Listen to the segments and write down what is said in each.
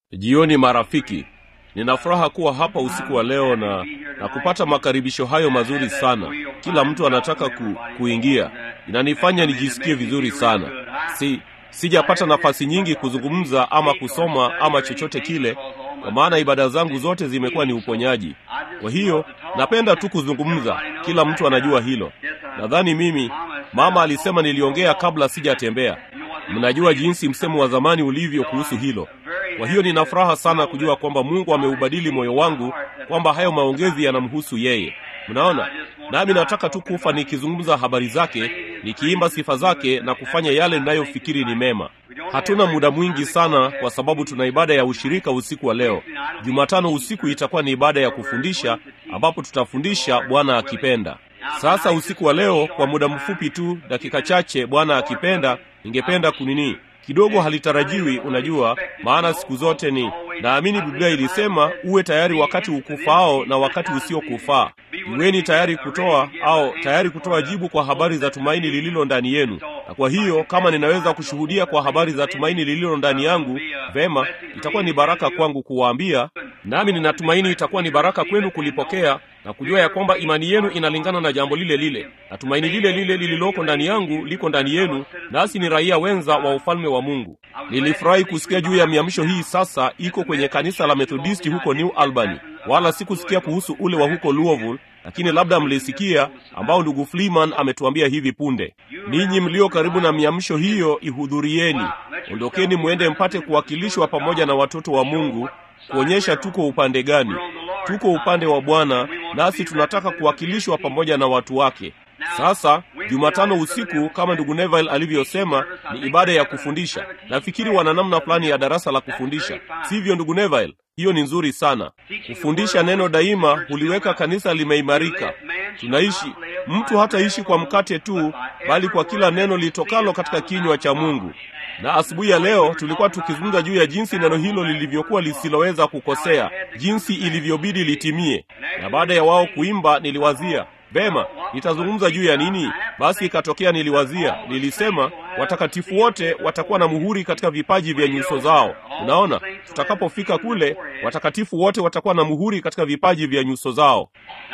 Jioni marafiki, nina furaha kuwa hapa usiku wa leo na, na kupata makaribisho hayo mazuri sana. Kila mtu anataka ku, kuingia, inanifanya nijisikie vizuri sana. Si sijapata nafasi nyingi kuzungumza ama kusoma ama chochote kile, kwa maana ibada zangu zote zimekuwa ni uponyaji. Kwa hiyo napenda tu kuzungumza, kila mtu anajua hilo. Nadhani mimi, mama alisema niliongea kabla sijatembea. Mnajua jinsi msemo wa zamani ulivyo kuhusu hilo. Kwa hiyo nina furaha sana kujua kwamba Mungu ameubadili moyo wangu, kwamba hayo maongezi yanamhusu yeye. Mnaona, nami nataka tu kufa nikizungumza habari zake, nikiimba sifa zake na kufanya yale ninayofikiri ni mema. Hatuna muda mwingi sana, kwa sababu tuna ibada ya ushirika usiku wa leo. Jumatano usiku itakuwa ni ibada ya kufundisha, ambapo tutafundisha Bwana akipenda. Sasa usiku wa leo, kwa muda mfupi tu, dakika chache, Bwana akipenda, ningependa kunini kidogo halitarajiwi, unajua, maana siku zote ni naamini Biblia ilisema uwe tayari wakati ukufaao na wakati usiokufaa. Iweni tayari kutoa au tayari kutoa jibu kwa habari za tumaini lililo ndani yenu. Na kwa hiyo kama ninaweza kushuhudia kwa habari za tumaini lililo ndani yangu, vema, itakuwa ni baraka kwangu kuwaambia, nami ninatumaini itakuwa ni baraka kwenu kulipokea na kujua ya kwamba imani yenu inalingana na jambo lile lile, na tumaini lile lile lililoko ndani yangu liko ndani yenu, nasi ni raia wenza wa ufalme wa Mungu. Nilifurahi kusikia juu ya miamsho hii sasa iko kwenye kanisa la Methodisti huko New Albany, wala sikusikia kuhusu ule wa huko Louisville, lakini labda mlisikia, ambao ndugu Freeman ametuambia hivi punde. Ninyi mlio karibu na miamsho hiyo, ihudhurieni. Ondokeni mwende mpate kuwakilishwa pamoja na watoto wa Mungu, kuonyesha tuko upande gani. Tuko upande wa Bwana, nasi tunataka kuwakilishwa pamoja na watu wake. Sasa Jumatano usiku, kama ndugu Neville alivyosema, ni ibada ya kufundisha. Nafikiri wana namna fulani ya darasa la kufundisha, sivyo ndugu Neville? Hiyo ni nzuri sana. Kufundisha neno daima huliweka kanisa limeimarika. Tunaishi, mtu hataishi kwa mkate tu, bali kwa kila neno litokalo katika kinywa cha Mungu. Na asubuhi ya leo tulikuwa tukizungumza juu ya jinsi neno hilo lilivyokuwa lisiloweza kukosea, jinsi ilivyobidi litimie. Na baada ya wao kuimba, niliwazia Vema, nitazungumza juu ya nini? Basi ikatokea niliwazia, nilisema watakatifu wote watakuwa na muhuri katika vipaji vya nyuso zao. Unaona, tutakapofika kule, watakatifu wote watakuwa na muhuri katika vipaji vya nyuso zao.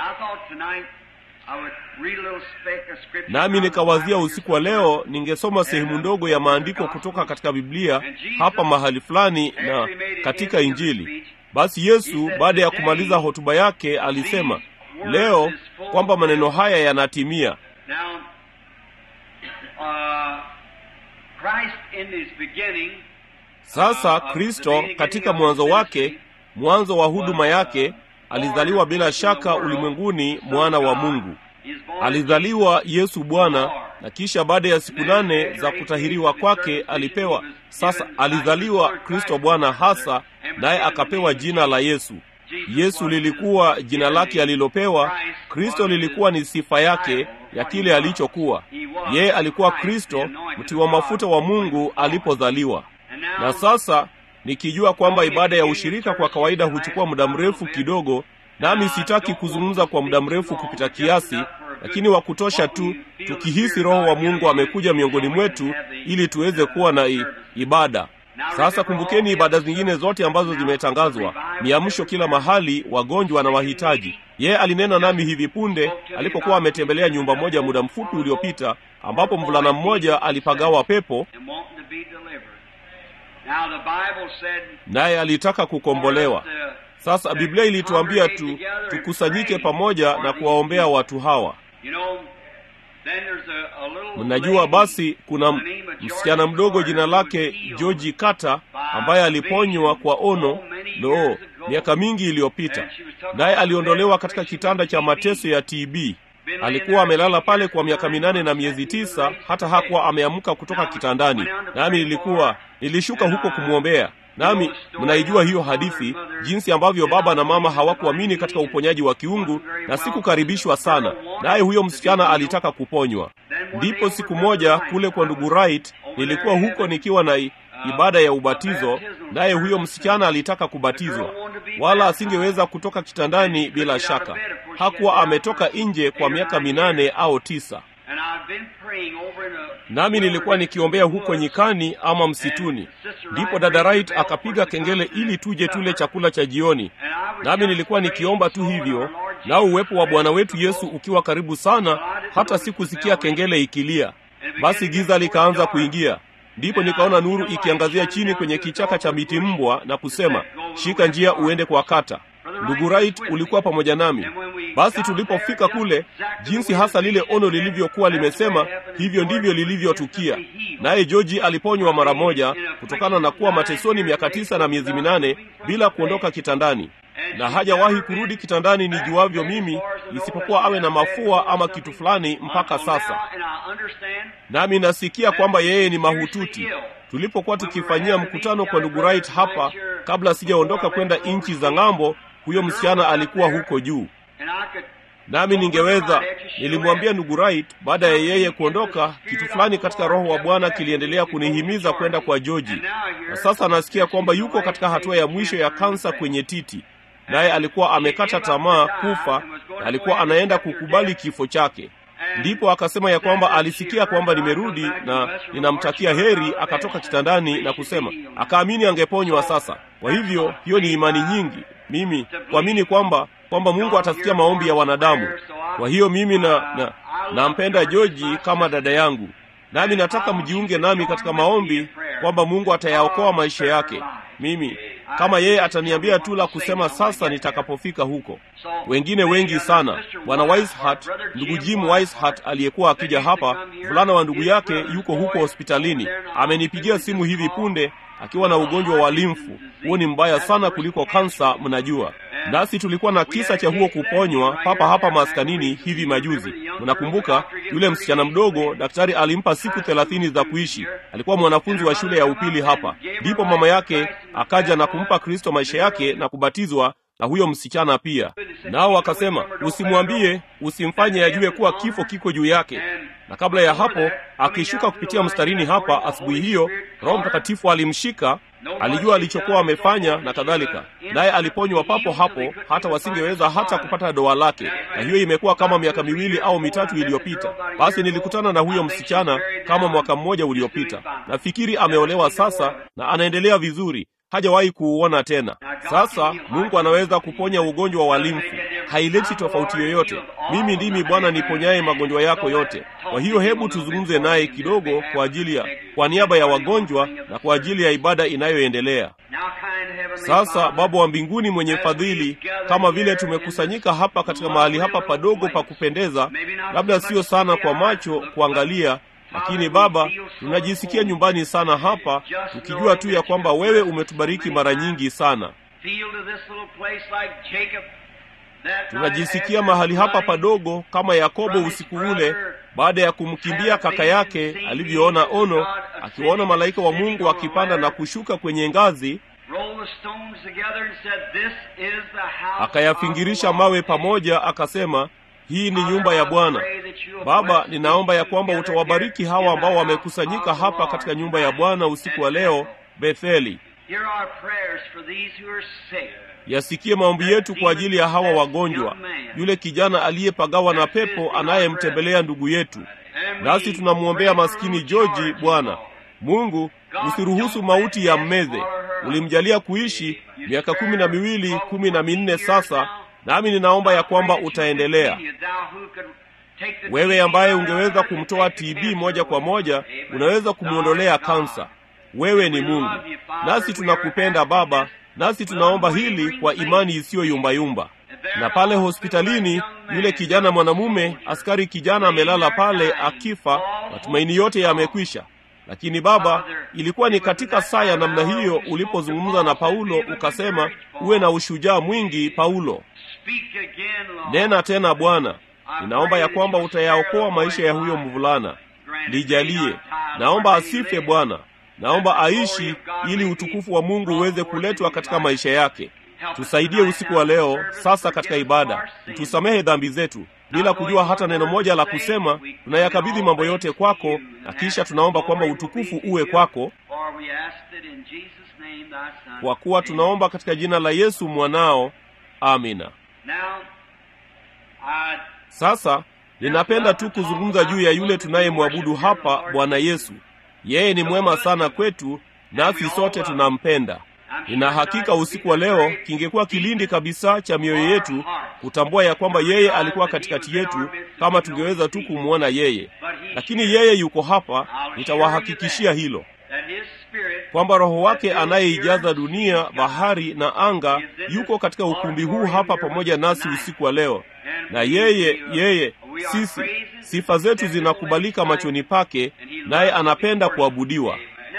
Nami nikawazia usiku wa leo ningesoma sehemu ndogo ya maandiko kutoka katika Biblia hapa mahali fulani na katika Injili. Basi Yesu baada ya kumaliza hotuba yake alisema leo kwamba maneno haya yanatimia. Sasa Kristo katika mwanzo wake, mwanzo wa huduma yake, alizaliwa bila shaka ulimwenguni, mwana wa Mungu. Alizaliwa Yesu Bwana, na kisha baada ya siku nane za kutahiriwa kwake alipewa sasa, alizaliwa Kristo Bwana hasa, naye akapewa jina la Yesu. Yesu lilikuwa jina lake alilopewa. Kristo lilikuwa ni sifa yake ya kile alichokuwa. Yeye alikuwa Kristo, mti wa mafuta wa Mungu alipozaliwa. Na sasa nikijua kwamba ibada ya ushirika kwa kawaida huchukua muda mrefu kidogo, nami sitaki kuzungumza kwa muda mrefu kupita kiasi, lakini wa kutosha tu, tukihisi Roho wa Mungu amekuja miongoni mwetu ili tuweze kuwa na i, ibada sasa kumbukeni ibada zingine zote ambazo zimetangazwa, miamsho kila mahali, wagonjwa na wahitaji. Yeye alinena nami hivi punde alipokuwa ametembelea nyumba moja muda mfupi uliopita, ambapo mvulana mmoja alipagawa pepo, naye alitaka kukombolewa. Sasa Biblia ilituambia tu tukusanyike pamoja na kuwaombea watu hawa. Mnajua, basi kuna msichana mdogo jina lake George Carter ambaye aliponywa kwa ono loo miaka mingi iliyopita, naye aliondolewa katika kitanda cha mateso ya TB. Alikuwa amelala pale kwa miaka minane na miezi tisa, hata hakuwa ameamka kutoka kitandani. Nami nilikuwa nilishuka huko kumwombea nami mnaijua hiyo hadithi, jinsi ambavyo baba na mama hawakuamini katika uponyaji wa kiungu, na sikukaribishwa sana naye. Huyo msichana alitaka kuponywa. Ndipo siku moja kule kwa ndugu Wright, nilikuwa huko nikiwa na ibada ya ubatizo, naye huyo msichana alitaka kubatizwa, wala asingeweza kutoka kitandani. Bila shaka hakuwa ametoka nje kwa miaka minane au tisa nami nilikuwa nikiombea huko nyikani ama msituni. Ndipo dada Wright akapiga kengele ili tuje tule chakula cha jioni, nami nilikuwa nikiomba tu hivyo, nao uwepo wa Bwana wetu Yesu ukiwa karibu sana, hata sikusikia kengele ikilia. Basi giza likaanza kuingia. Ndipo nikaona nuru ikiangazia chini kwenye kichaka cha miti mbwa na kusema, shika njia uende kwa kata. Ndugu Wright ulikuwa pamoja nami. Basi tulipofika kule, jinsi hasa lile ono lilivyokuwa limesema, hivyo ndivyo lilivyotukia. Naye George aliponywa mara moja kutokana na kuwa matesoni miaka tisa na miezi minane bila kuondoka kitandani, na hajawahi kurudi kitandani nijuavyo mimi, isipokuwa awe na mafua ama kitu fulani mpaka sasa. Nami nasikia kwamba yeye ni mahututi. Tulipokuwa tukifanyia mkutano kwa ndugu Wright hapa, kabla sijaondoka kwenda nchi za ng'ambo, huyo msichana alikuwa huko juu, nami ningeweza, nilimwambia ndugu Wright baada ya yeye kuondoka, kitu fulani katika Roho wa Bwana kiliendelea kunihimiza kwenda kwa Joji, na sasa nasikia kwamba yuko katika hatua ya mwisho ya kansa kwenye titi, naye alikuwa amekata tamaa kufa, na alikuwa anaenda kukubali kifo chake. Ndipo akasema ya kwamba alisikia kwamba nimerudi na ninamtakia heri, akatoka kitandani na kusema akaamini angeponywa sasa. Kwa hivyo hiyo ni imani nyingi, mimi kuamini kwamba kwamba Mungu atasikia maombi ya wanadamu. Kwa hiyo mimi na, na nampenda Joji kama dada yangu, nami nataka mjiunge nami katika maombi kwamba Mungu atayaokoa maisha yake. Mimi kama yeye ataniambia tu la kusema sasa nitakapofika huko. Wengine wengi sana, bwana Weishart, ndugu Jim Weishart aliyekuwa akija hapa, fulana wa ndugu yake yuko huko hospitalini, amenipigia simu hivi punde akiwa na ugonjwa wa limfu. Huo ni mbaya sana kuliko kansa, mnajua. Nasi tulikuwa na kisa cha huo kuponywa papa hapa maskanini hivi majuzi. Mnakumbuka yule msichana mdogo, daktari alimpa siku thelathini za kuishi. Alikuwa mwanafunzi wa shule ya upili hapa. Ndipo mama yake akaja na kumpa Kristo maisha yake na kubatizwa na huyo msichana pia. Nao wakasema, usimwambie, usimfanye ajue kuwa kifo kiko juu yake. Na kabla ya hapo, akishuka kupitia mstarini hapa asubuhi hiyo, Roho Mtakatifu alimshika alijua alichokuwa amefanya na kadhalika, naye aliponywa papo hapo, hata wasingeweza hata kupata doa lake. Na hiyo imekuwa kama miaka miwili au mitatu iliyopita. Basi nilikutana na huyo msichana kama mwaka mmoja uliopita. Nafikiri ameolewa sasa na anaendelea vizuri, hajawahi kuuona tena. Sasa Mungu anaweza kuponya ugonjwa wa limfu, haileti tofauti yoyote. Mimi ndimi Bwana niponyaye magonjwa yako yote. Kwa hiyo hebu tuzungumze naye kidogo kwa ajili ya kwa niaba ya wagonjwa na kwa ajili ya ibada inayoendelea sasa. Baba wa mbinguni mwenye fadhili, kama vile tumekusanyika hapa katika mahali hapa padogo pa kupendeza, labda sio sana kwa macho kuangalia lakini Baba, tunajisikia nyumbani sana hapa, tukijua tu ya kwamba wewe umetubariki mara nyingi sana. Tunajisikia mahali hapa padogo kama Yakobo usiku ule, baada ya kumkimbia kaka yake alivyoona ono, akiwaona malaika wa Mungu akipanda na kushuka kwenye ngazi, akayafingirisha mawe pamoja, akasema hii ni nyumba ya Bwana. Baba, ninaomba ya kwamba utawabariki hawa ambao wamekusanyika hapa katika nyumba ya Bwana usiku wa leo Betheli. Yasikie maombi yetu kwa ajili ya hawa wagonjwa, yule kijana aliyepagawa na pepo anayemtembelea ndugu yetu. Nasi tunamwombea maskini George. Bwana Mungu, usiruhusu mauti ya mmeze. Ulimjalia kuishi miaka kumi na miwili kumi na minne sasa nami ninaomba ya kwamba utaendelea. Wewe ambaye ungeweza kumtoa TB moja kwa moja, unaweza kumwondolea kansa. Wewe ni Mungu, nasi tunakupenda Baba, nasi tunaomba hili kwa imani isiyo yumbayumba. Na pale hospitalini, yule kijana mwanamume, askari kijana amelala pale akifa, matumaini yote yamekwisha. Lakini Baba, ilikuwa ni katika saa ya namna hiyo ulipozungumza na Paulo ukasema, uwe na ushujaa mwingi Paulo. Nena tena Bwana, ninaomba ya kwamba utayaokoa maisha ya huyo mvulana. Lijalie, naomba asife Bwana, naomba aishi, ili utukufu wa Mungu uweze kuletwa katika maisha yake. Tusaidie usiku wa leo sasa katika ibada, tusamehe dhambi zetu bila kujua hata neno moja la kusema. Tunayakabidhi mambo yote kwako, na kisha tunaomba kwamba utukufu uwe kwako, kwa kuwa tunaomba katika jina la Yesu mwanao, amina. Sasa ninapenda tu kuzungumza juu ya yule tunayemwabudu hapa, Bwana Yesu. Yeye ni mwema sana kwetu, nasi sote tunampenda. Nina hakika usiku wa leo kingekuwa kilindi kabisa cha mioyo yetu kutambua ya kwamba yeye alikuwa katikati yetu, kama tungeweza tu kumwona yeye. Lakini yeye yuko hapa, nitawahakikishia hilo kwamba Roho wake anayeijaza dunia, bahari na anga yuko katika ukumbi huu hapa pamoja nasi usiku wa leo, na yeye yeye sisi, sifa zetu zinakubalika machoni pake, naye anapenda kuabudiwa.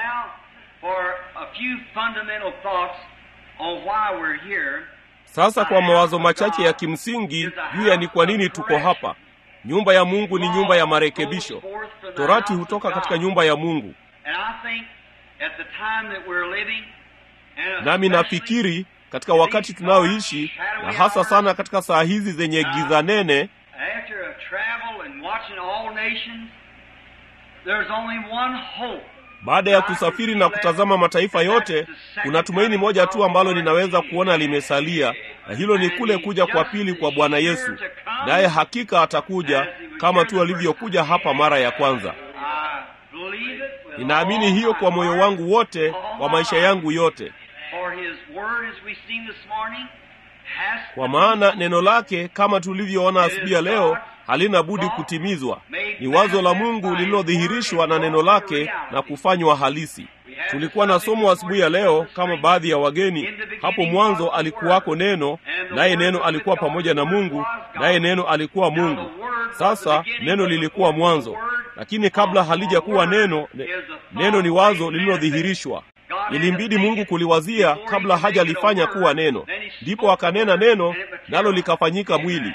Sasa kwa mawazo machache ya kimsingi juu ya ni kwa nini tuko hapa. Nyumba ya Mungu ni nyumba ya marekebisho. Torati hutoka katika nyumba ya Mungu, nami nafikiri katika wakati tunaoishi na hasa sana katika saa hizi zenye giza nene, baada ya kusafiri na kutazama mataifa yote, kuna tumaini moja tu ambalo ninaweza kuona limesalia, na hilo ni kule kuja kwa pili kwa Bwana Yesu. Naye hakika atakuja kama tu alivyokuja hapa mara ya kwanza. Ninaamini hiyo kwa moyo wangu wote wa maisha yangu yote, kwa maana neno lake kama tulivyoona asubuhi ya leo halina budi kutimizwa. Ni wazo la Mungu lililodhihirishwa na neno lake na kufanywa halisi. Tulikuwa na somo asubuhi ya leo kama baadhi ya wageni. Hapo mwanzo alikuwako neno, naye neno alikuwa pamoja na Mungu, naye neno alikuwa Mungu. Sasa neno lilikuwa mwanzo, lakini kabla halijakuwa neno, ne, neno ni wazo lililodhihirishwa. Ilimbidi Mungu kuliwazia kabla hajalifanya kuwa neno, ndipo akanena neno, nalo likafanyika mwili.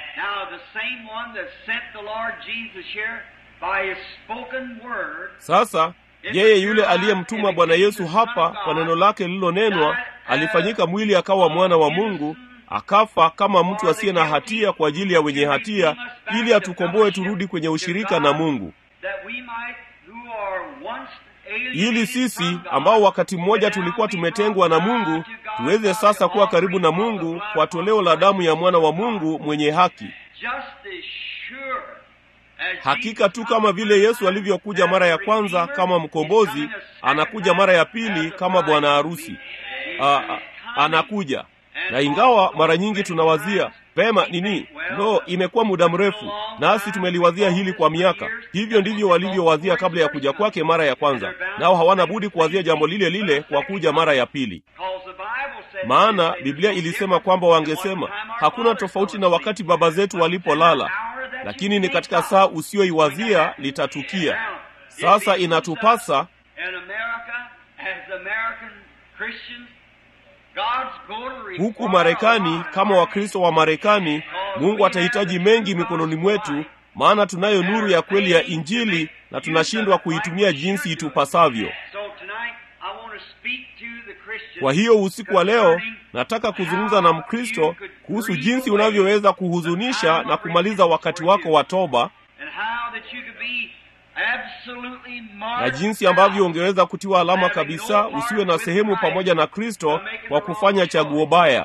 Sasa yeye yule aliyemtuma Bwana Yesu hapa kwa neno lake lililonenwa alifanyika mwili, akawa mwana wa Mungu, akafa kama mtu asiye na hatia kwa ajili ya wenye hatia, ili atukomboe turudi kwenye ushirika na Mungu, ili sisi ambao wakati mmoja tulikuwa tumetengwa na Mungu tuweze sasa kuwa karibu na Mungu kwa toleo la damu ya mwana wa Mungu mwenye haki. Hakika tu kama vile Yesu alivyokuja mara ya kwanza kama mkombozi, anakuja mara ya pili kama bwana harusi. Anakuja na ingawa mara nyingi tunawazia pema nini, no, imekuwa muda mrefu, nasi tumeliwazia hili kwa miaka. Hivyo ndivyo walivyowazia kabla ya kuja kwake mara ya kwanza, nao hawana budi kuwazia jambo lile lile kwa kuja mara ya pili, maana Biblia ilisema kwamba wangesema hakuna tofauti na wakati baba zetu walipolala, lakini ni katika saa usiyoiwazia litatukia. Sasa inatupasa huku Marekani, kama Wakristo wa Marekani, Mungu atahitaji mengi mikononi mwetu, maana tunayo nuru ya kweli ya Injili na tunashindwa kuitumia jinsi itupasavyo. Kwa hiyo usiku wa leo nataka kuzungumza na Mkristo kuhusu jinsi unavyoweza kuhuzunisha na kumaliza wakati wako wa toba na jinsi ambavyo ungeweza kutiwa alama kabisa, usiwe na sehemu pamoja na Kristo kwa kufanya chaguo baya.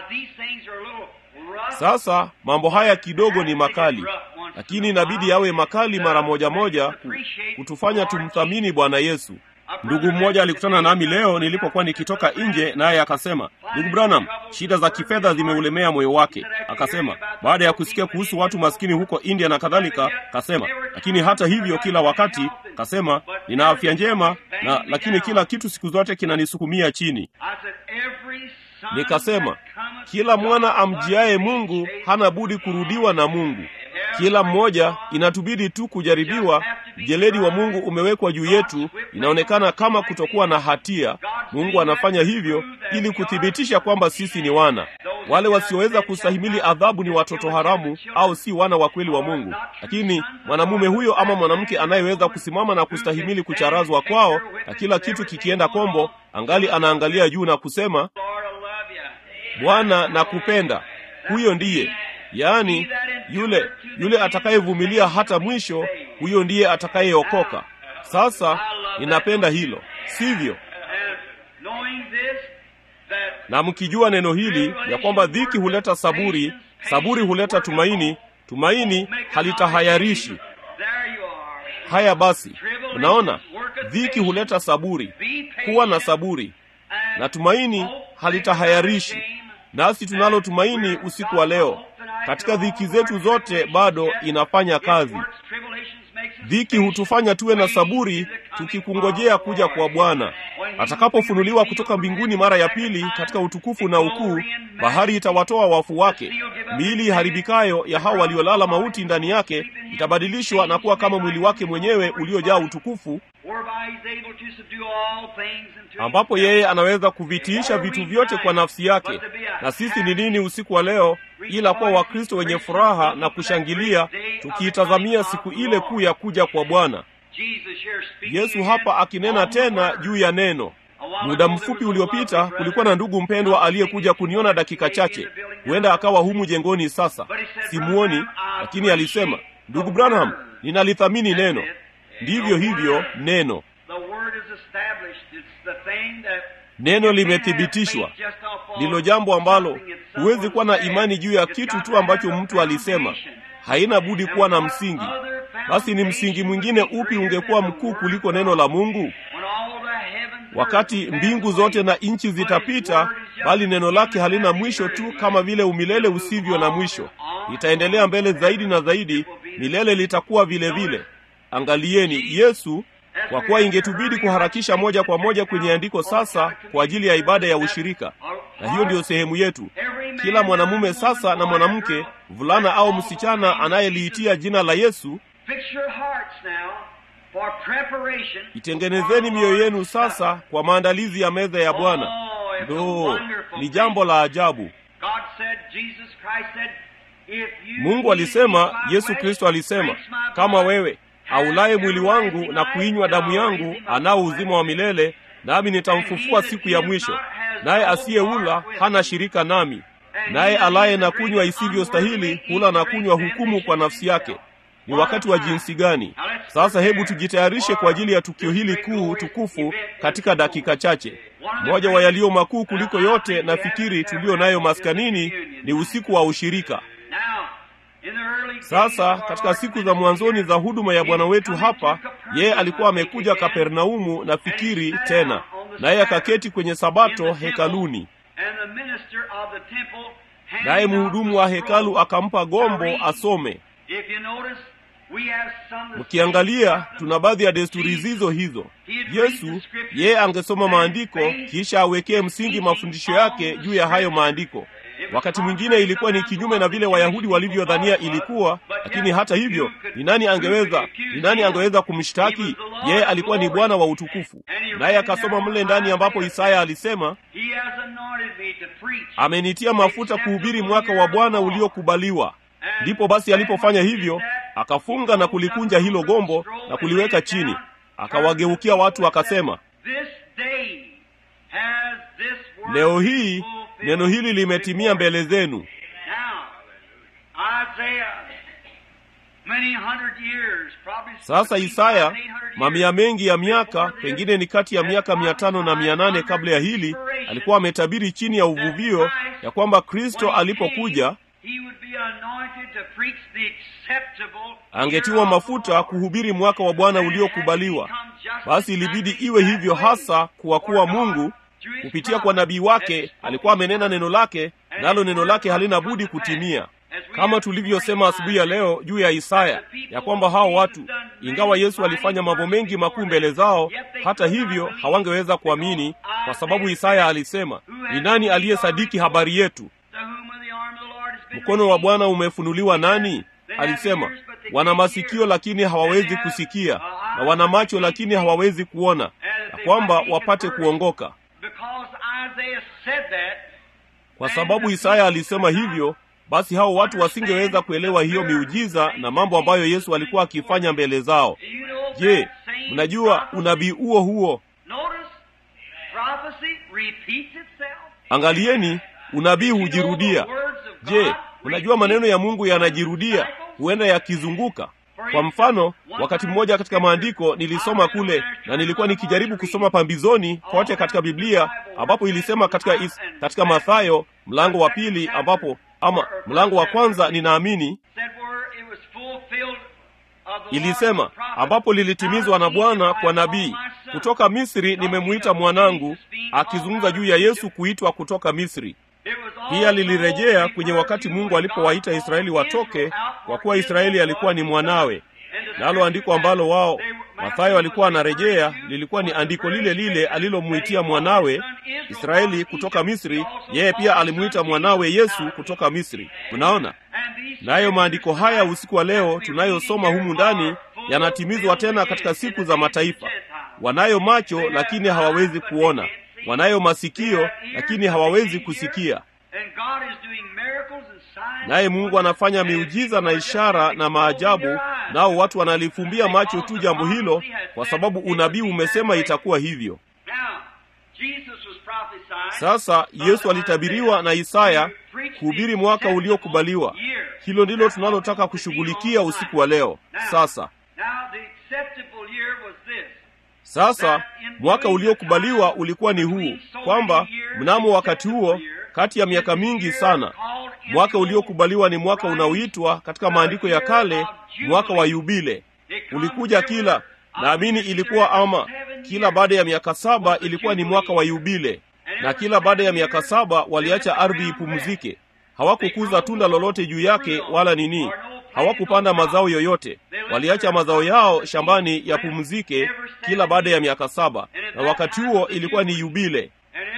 Sasa mambo haya kidogo ni makali, lakini inabidi yawe makali mara moja moja kutufanya tumthamini Bwana Yesu. Ndugu mmoja alikutana nami leo nilipokuwa nikitoka nje, naye akasema, ndugu Branham, shida za kifedha zimeulemea moyo wake. Akasema baada ya kusikia kuhusu watu maskini huko India na kadhalika, kasema lakini hata hivyo, kila wakati kasema nina afya njema na lakini kila kitu siku zote kinanisukumia chini. Nikasema kila mwana amjiaye Mungu hana budi kurudiwa na Mungu. Kila mmoja inatubidi tu kujaribiwa. Mjeledi wa Mungu umewekwa juu yetu, inaonekana kama kutokuwa na hatia. Mungu anafanya hivyo ili kuthibitisha kwamba sisi ni wana. Wale wasioweza kustahimili adhabu ni watoto haramu, au si wana wa kweli wa Mungu. Lakini mwanamume huyo ama mwanamke anayeweza kusimama na kustahimili kucharazwa kwao na kila kitu kikienda kombo, angali anaangalia juu na kusema, Bwana nakupenda, huyo ndiye Yaani, yule yule atakayevumilia hata mwisho, huyo ndiye atakayeokoka. Sasa ninapenda hilo, sivyo? Na mkijua neno hili ya kwamba dhiki huleta saburi, saburi huleta tumaini, tumaini halitahayarishi. Haya basi, unaona, dhiki huleta saburi. Kuwa na saburi na tumaini halitahayarishi. Nasi tunalo tumaini usiku wa leo. Katika dhiki zetu zote bado inafanya kazi. Dhiki hutufanya tuwe na saburi, tukikungojea kuja kwa Bwana atakapofunuliwa kutoka mbinguni mara ya pili katika utukufu na ukuu. Bahari itawatoa wafu wake, miili iharibikayo ya hao waliolala mauti ndani yake itabadilishwa na kuwa kama mwili wake mwenyewe uliojaa utukufu, ambapo yeye anaweza kuvitiisha vitu vyote kwa nafsi yake. Na sisi ni nini usiku wa leo ila kuwa Wakristo wenye furaha na kushangilia, tukiitazamia siku ile kuu ya kuja kwa Bwana Yesu. Hapa akinena tena juu ya neno. Muda mfupi uliopita kulikuwa na ndugu mpendwa aliyekuja kuniona dakika chache, huenda akawa humu jengoni sasa, simuoni, lakini alisema, ndugu Branham, ninalithamini neno. Ndivyo hivyo neno Neno limethibitishwa, ndilo jambo ambalo huwezi kuwa na imani juu ya kitu tu ambacho mtu alisema. Haina budi kuwa na msingi. Basi ni msingi mwingine upi ungekuwa mkuu kuliko neno la Mungu? Wakati mbingu zote na nchi zitapita, bali neno lake halina mwisho, tu kama vile umilele usivyo na mwisho. Litaendelea mbele zaidi na zaidi, milele litakuwa vile vile. Angalieni Yesu kwa kuwa ingetubidi kuharakisha moja kwa moja kwenye andiko sasa kwa ajili ya ibada ya ushirika, na hiyo ndiyo sehemu yetu. Kila mwanamume sasa na mwanamke, mvulana au msichana anayeliitia jina la Yesu, itengenezeni mioyo yenu sasa kwa maandalizi ya meza ya Bwana. Ndoo, ni jambo la ajabu. Mungu alisema, Yesu Kristo alisema, kama wewe aulaye mwili wangu na kuinywa damu yangu anao uzima wa milele, nami nitamfufua siku ya mwisho. Naye asiyeula hana shirika nami, naye alaye na kunywa isivyostahili hula na kunywa hukumu kwa nafsi yake. Ni wakati wa jinsi gani sasa! Hebu tujitayarishe kwa ajili ya tukio hili kuu tukufu katika dakika chache. Moja wa yaliyo makuu kuliko yote nafikiri tuliyo nayo maskanini ni usiku wa ushirika. Sasa katika siku za mwanzoni za huduma ya Bwana wetu hapa, yeye alikuwa amekuja Kapernaumu na fikiri tena, naye akaketi kwenye Sabato hekaluni, naye mhudumu wa hekalu akampa gombo asome. Mkiangalia, tuna baadhi ya desturi zizo hizo. Yesu yeye angesoma maandiko kisha awekee msingi mafundisho yake juu ya hayo maandiko. Wakati mwingine ilikuwa ni kinyume na vile Wayahudi walivyodhania ilikuwa, lakini hata hivyo, ni nani angeweza ni nani angeweza kumshtaki yeye? Alikuwa ni Bwana wa utukufu, naye akasoma mle ndani ambapo Isaya alisema, amenitia mafuta kuhubiri mwaka wa Bwana uliokubaliwa. Ndipo basi alipofanya hivyo, akafunga na kulikunja hilo gombo na kuliweka chini, akawageukia watu akasema, leo hii neno hili limetimia mbele zenu. Sasa Isaya, mamia mengi ya miaka, pengine ni kati ya miaka mia tano na mia nane kabla ya hili, alikuwa ametabiri chini ya uvuvio ya kwamba Kristo alipokuja angetiwa mafuta kuhubiri mwaka wa Bwana uliokubaliwa. Basi ilibidi iwe hivyo hasa, kwa kuwa Mungu kupitia kwa nabii wake alikuwa amenena neno lake, nalo neno lake halina budi kutimia, kama tulivyosema asubuhi ya leo juu ya Isaya ya kwamba hao watu, ingawa Yesu alifanya mambo mengi makuu mbele zao, hata hivyo hawangeweza kuamini, kwa sababu Isaya alisema, ni nani aliyesadiki habari yetu? Mkono wa Bwana umefunuliwa nani? Alisema, wana masikio lakini hawawezi kusikia, na wana macho lakini hawawezi kuona, na kwamba wapate kuongoka. Kwa sababu Isaya alisema hivyo, basi hao watu wasingeweza kuelewa hiyo miujiza na mambo ambayo Yesu alikuwa akifanya mbele zao. Je, mnajua unabii huo huo? Angalieni, unabii hujirudia. Je, mnajua maneno ya Mungu yanajirudia, huenda yakizunguka. Kwa mfano, wakati mmoja katika maandiko nilisoma kule, na nilikuwa nikijaribu kusoma pambizoni kote katika Biblia, ambapo ilisema katika is, katika Mathayo mlango wa pili, ambapo ama mlango wa kwanza ninaamini ilisema ambapo lilitimizwa na bwana kwa nabii kutoka misri nimemwita mwanangu akizungumza juu ya yesu kuitwa kutoka misri pia lilirejea kwenye wakati mungu alipowaita israeli watoke kwa kuwa israeli alikuwa ni mwanawe nalo andiko ambalo wao mathayo alikuwa anarejea lilikuwa ni andiko lile lile alilomwitia mwanawe israeli kutoka misri yeye pia alimwita mwanawe yesu kutoka misri mnaona nayo maandiko haya usiku wa leo tunayosoma humu ndani yanatimizwa tena katika siku za mataifa wanayo macho lakini hawawezi kuona wanayo masikio lakini hawawezi kusikia naye mungu anafanya miujiza na ishara na maajabu nao watu wanalifumbia macho tu jambo hilo kwa sababu unabii umesema itakuwa hivyo sasa yesu alitabiriwa na isaya kuhubiri mwaka uliokubaliwa hilo ndilo tunalotaka kushughulikia usiku wa leo sasa sasa mwaka uliokubaliwa ulikuwa ni huu kwamba mnamo wakati huo kati ya miaka mingi sana mwaka uliokubaliwa ni mwaka unaoitwa katika maandiko ya kale mwaka wa yubile ulikuja kila naamini ilikuwa ama kila baada ya miaka saba ilikuwa ni mwaka wa yubile na kila baada ya miaka saba waliacha ardhi ipumzike hawakukuza tunda lolote juu yake wala nini hawakupanda mazao yoyote waliacha mazao yao shambani yapumzike kila baada ya miaka saba na wakati huo ilikuwa ni yubile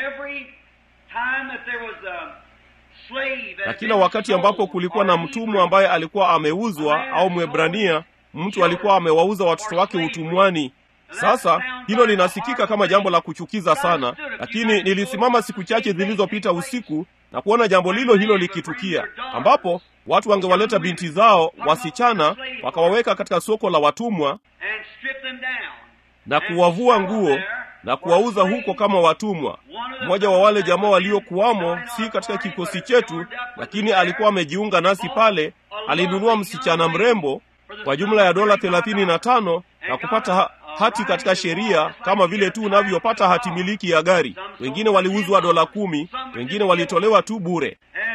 na kila wakati ambapo kulikuwa na mtumwa ambaye alikuwa ameuzwa au mwebrania mtu alikuwa amewauza watoto wake utumwani sasa hilo linasikika kama jambo la kuchukiza sana lakini nilisimama siku chache zilizopita usiku na kuona jambo lilo hilo likitukia ambapo watu wangewaleta binti zao wasichana wakawaweka katika soko la watumwa na kuwavua nguo na kuwauza huko kama watumwa mmoja wa wale jamaa waliokuwamo si katika kikosi chetu lakini alikuwa amejiunga nasi pale alinunua msichana mrembo kwa jumla ya dola thelathini na tano na kupata ha- hati katika sheria kama vile tu unavyopata hati miliki ya gari wengine waliuzwa dola kumi wengine walitolewa tu bure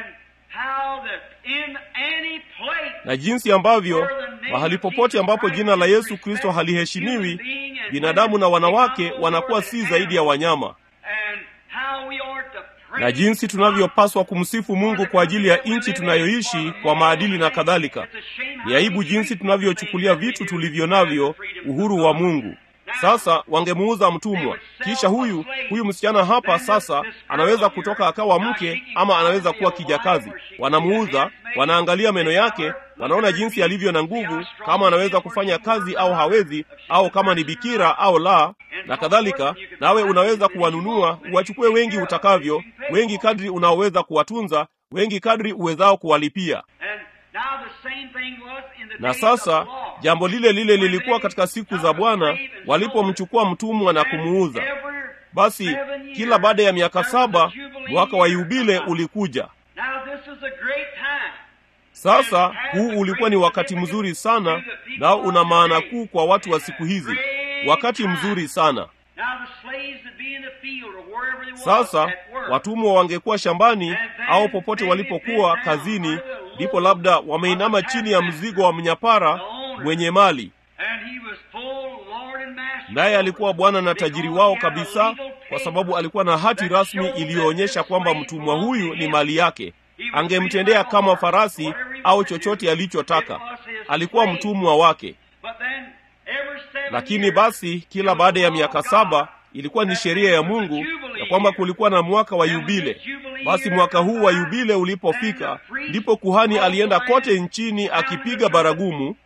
na jinsi ambavyo mahali popote ambapo jina la yesu kristo haliheshimiwi binadamu na wanawake wanakuwa si zaidi ya wanyama na jinsi tunavyopaswa kumsifu mungu kwa ajili ya nchi tunayoishi kwa maadili na kadhalika ni aibu jinsi tunavyochukulia vitu tulivyo navyo uhuru wa mungu sasa wangemuuza mtumwa kisha huyu huyu msichana hapa sasa anaweza kutoka akawa mke ama anaweza kuwa kijakazi wanamuuza wanaangalia meno yake wanaona jinsi alivyo na nguvu kama anaweza kufanya kazi au hawezi au kama ni bikira au la na kadhalika nawe unaweza kuwanunua uwachukue wengi utakavyo wengi kadri unaoweza kuwatunza wengi kadri uwezao kuwalipia na sasa jambo lile lile lilikuwa katika siku za bwana walipomchukua mtumwa na kumuuza basi kila baada ya miaka saba mwaka wa yubile ulikuja sasa huu ulikuwa ni wakati mzuri sana nao una maana kuu kwa watu wa siku hizi wakati mzuri sana sasa watumwa wangekuwa shambani au popote walipokuwa kazini ndipo labda wameinama chini ya mzigo wa mnyapara mwenye mali naye alikuwa bwana na tajiri wao kabisa kwa sababu alikuwa na hati rasmi iliyoonyesha kwamba mtumwa huyu ni mali yake angemtendea kama farasi au chochote alichotaka alikuwa mtumwa wake lakini basi kila baada ya miaka saba ilikuwa ni sheria ya mungu ya kwamba kulikuwa na mwaka wa yubile basi mwaka huu wa yubile ulipofika ndipo kuhani alienda kote nchini akipiga baragumu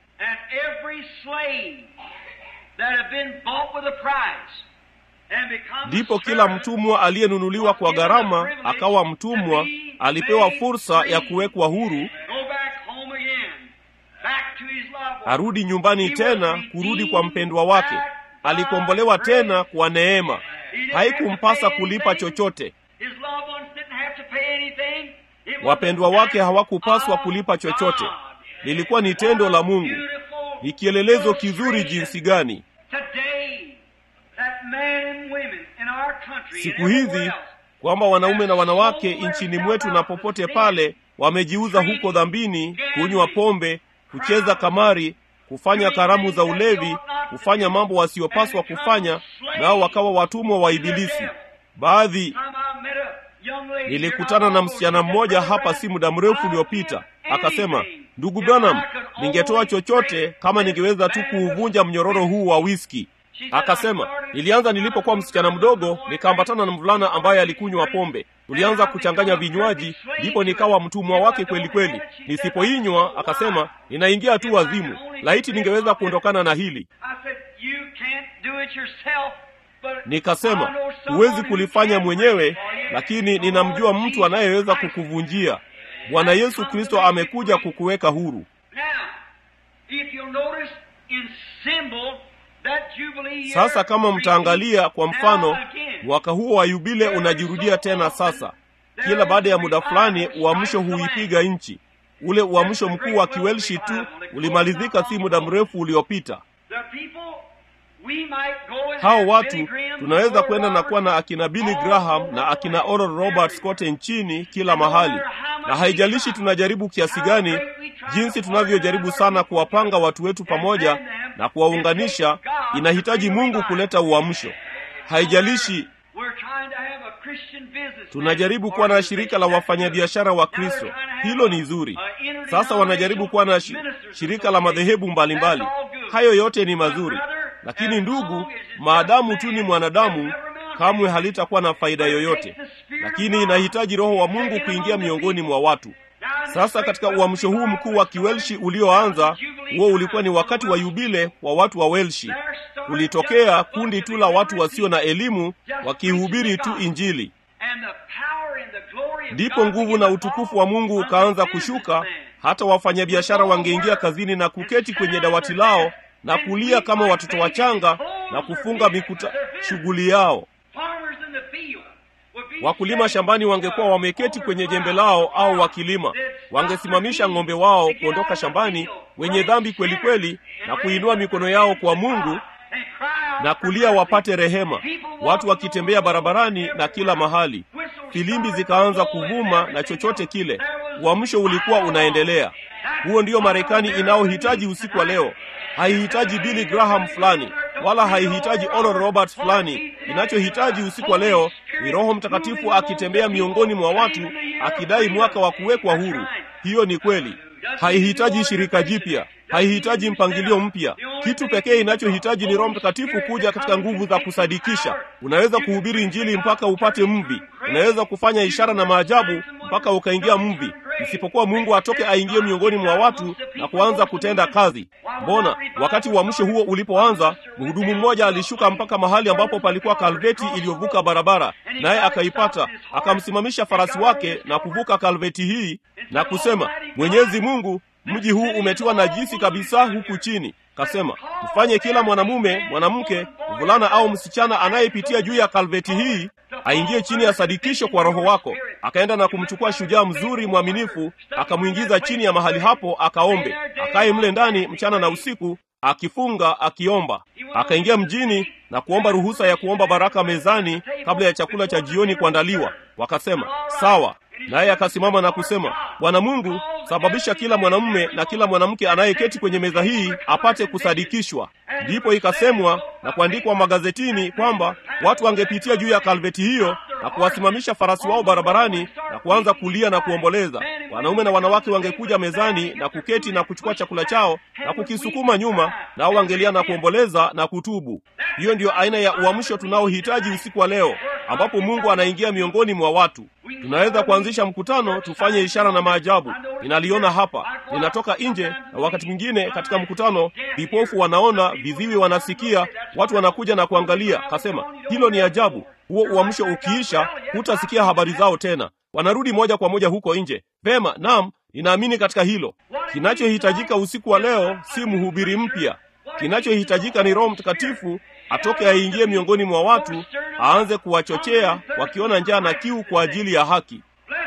ndipo kila mtumwa aliyenunuliwa kwa gharama akawa mtumwa alipewa fursa ya kuwekwa huru arudi nyumbani tena kurudi kwa mpendwa wake alikombolewa tena kwa neema haikumpasa kulipa chochote wapendwa wake hawakupaswa kulipa chochote lilikuwa ni tendo la mungu ni kielelezo kizuri jinsi gani siku hizi kwamba wanaume na wanawake nchini mwetu na popote pale wamejiuza huko dhambini kunywa pombe kucheza kamari kufanya karamu za ulevi, kufanya mambo wasiyopaswa kufanya, nao wakawa watumwa wa Ibilisi. Baadhi Nilikutana na msichana mmoja hapa si muda mrefu uliopita, akasema, ndugu Branham, ningetoa chochote kama ningeweza tu kuuvunja mnyororo huu wa wiski. Akasema, nilianza nilipokuwa msichana mdogo, nikaambatana na mvulana ambaye alikunywa pombe. Tulianza kuchanganya vinywaji, ndipo nikawa mtumwa wake kweli kweli. Nisipoinywa, akasema, ninaingia tu wazimu. Laiti ningeweza kuondokana na hili. Nikasema, huwezi kulifanya mwenyewe, lakini ninamjua mtu anayeweza kukuvunjia. Bwana Yesu Kristo amekuja kukuweka huru. Sasa kama mtaangalia kwa mfano, mwaka huo wa yubile unajirudia tena sasa. Kila baada ya muda fulani uamsho huipiga nchi. Ule uamsho mkuu wa Kiwelshi tu ulimalizika si muda mrefu uliopita. Hao watu tunaweza kwenda na kuwa na akina Billy Graham na akina Oral Roberts kote nchini, kila mahali, na haijalishi tunajaribu kiasi gani, jinsi tunavyojaribu sana kuwapanga watu wetu pamoja na kuwaunganisha, inahitaji Mungu kuleta uamsho. Haijalishi tunajaribu kuwa na shirika la wafanyabiashara wa Kristo, hilo ni zuri. Sasa wanajaribu kuwa na shi, shirika la madhehebu mbalimbali, hayo yote ni mazuri lakini ndugu, maadamu tu ni mwanadamu, kamwe halitakuwa na faida yoyote. Lakini inahitaji Roho wa Mungu kuingia miongoni mwa watu. Sasa katika uamsho huu mkuu wa Kiwelshi ulioanza, huo ulikuwa ni wakati wa yubile wa watu wa Welshi. Kulitokea kundi tu la watu wasio na elimu wakihubiri tu Injili, ndipo nguvu na utukufu wa Mungu ukaanza kushuka. Hata wafanyabiashara wangeingia kazini na kuketi kwenye dawati lao na kulia kama watoto wachanga na kufunga mikuta shughuli yao. Wakulima shambani wangekuwa wameketi kwenye jembe lao au wakilima, wangesimamisha ng'ombe wao kuondoka shambani wenye dhambi kweli kweli, na kuinua mikono yao kwa Mungu na kulia wapate rehema. Watu wakitembea barabarani na kila mahali, filimbi zikaanza kuvuma na chochote kile, uamsho ulikuwa unaendelea. Huo ndiyo Marekani inayohitaji usiku wa leo. Haihitaji Billy Graham fulani wala haihitaji Oral Roberts fulani. Inachohitaji usiku wa leo ni Roho Mtakatifu akitembea miongoni mwa watu akidai mwaka wa kuwekwa huru. Hiyo ni kweli. Haihitaji shirika jipya, haihitaji mpangilio mpya. Kitu pekee inachohitaji ni Roho Mtakatifu kuja katika nguvu za kusadikisha. Unaweza kuhubiri Injili mpaka upate mvi, unaweza kufanya ishara na maajabu mpaka ukaingia mvi, isipokuwa Mungu atoke aingie miongoni mwa watu na kuanza kutenda kazi. Mbona wakati uamsho huo ulipoanza, mhudumu mmoja alishuka mpaka mahali ambapo palikuwa kalveti iliyovuka barabara, naye akaipata, akamsimamisha farasi wake na kuvuka kalveti hii na kusema, Mwenyezi Mungu, mji huu umetiwa najisi kabisa huku chini. Kasema, mfanye kila mwanamume, mwanamke, mvulana au msichana anayepitia juu ya kalveti hii aingie chini ya sadikisho kwa Roho wako. Akaenda na kumchukua shujaa mzuri mwaminifu, akamwingiza chini ya mahali hapo, akaombe, akaye mle ndani mchana na usiku, akifunga akiomba. Akaingia mjini na kuomba ruhusa ya kuomba baraka mezani kabla ya chakula cha jioni kuandaliwa. Wakasema sawa, naye akasimama na kusema, Bwana Mungu, sababisha kila mwanamume na kila mwanamke anayeketi kwenye meza hii apate kusadikishwa. Ndipo ikasemwa na kuandikwa magazetini kwamba watu wangepitia juu ya kalveti hiyo na kuwasimamisha farasi wao barabarani na kuanza kulia na kuomboleza. Wanaume na wanawake wangekuja mezani na kuketi na kuchukua chakula chao na kukisukuma nyuma, nao wangelia na kuomboleza na kutubu. Hiyo ndiyo aina ya uamsho tunaohitaji usiku wa leo, ambapo Mungu anaingia miongoni mwa watu. Tunaweza kuanzisha mkutano, tufanye ishara na maajabu. Ninaliona hapa, ninatoka nje, na wakati mwingine katika mkutano vipofu wanaona, viziwi wanasikia, watu wanakuja na kuangalia. Kasema hilo ni ajabu. Huo uamsho ukiisha, hutasikia habari zao tena, wanarudi moja kwa moja huko nje. Vema, naam, ninaamini katika hilo. Kinachohitajika usiku wa leo si mhubiri mpya. Kinachohitajika ni Roho Mtakatifu atoke aingie miongoni mwa watu, aanze kuwachochea wakiona njaa na kiu kwa ajili ya haki.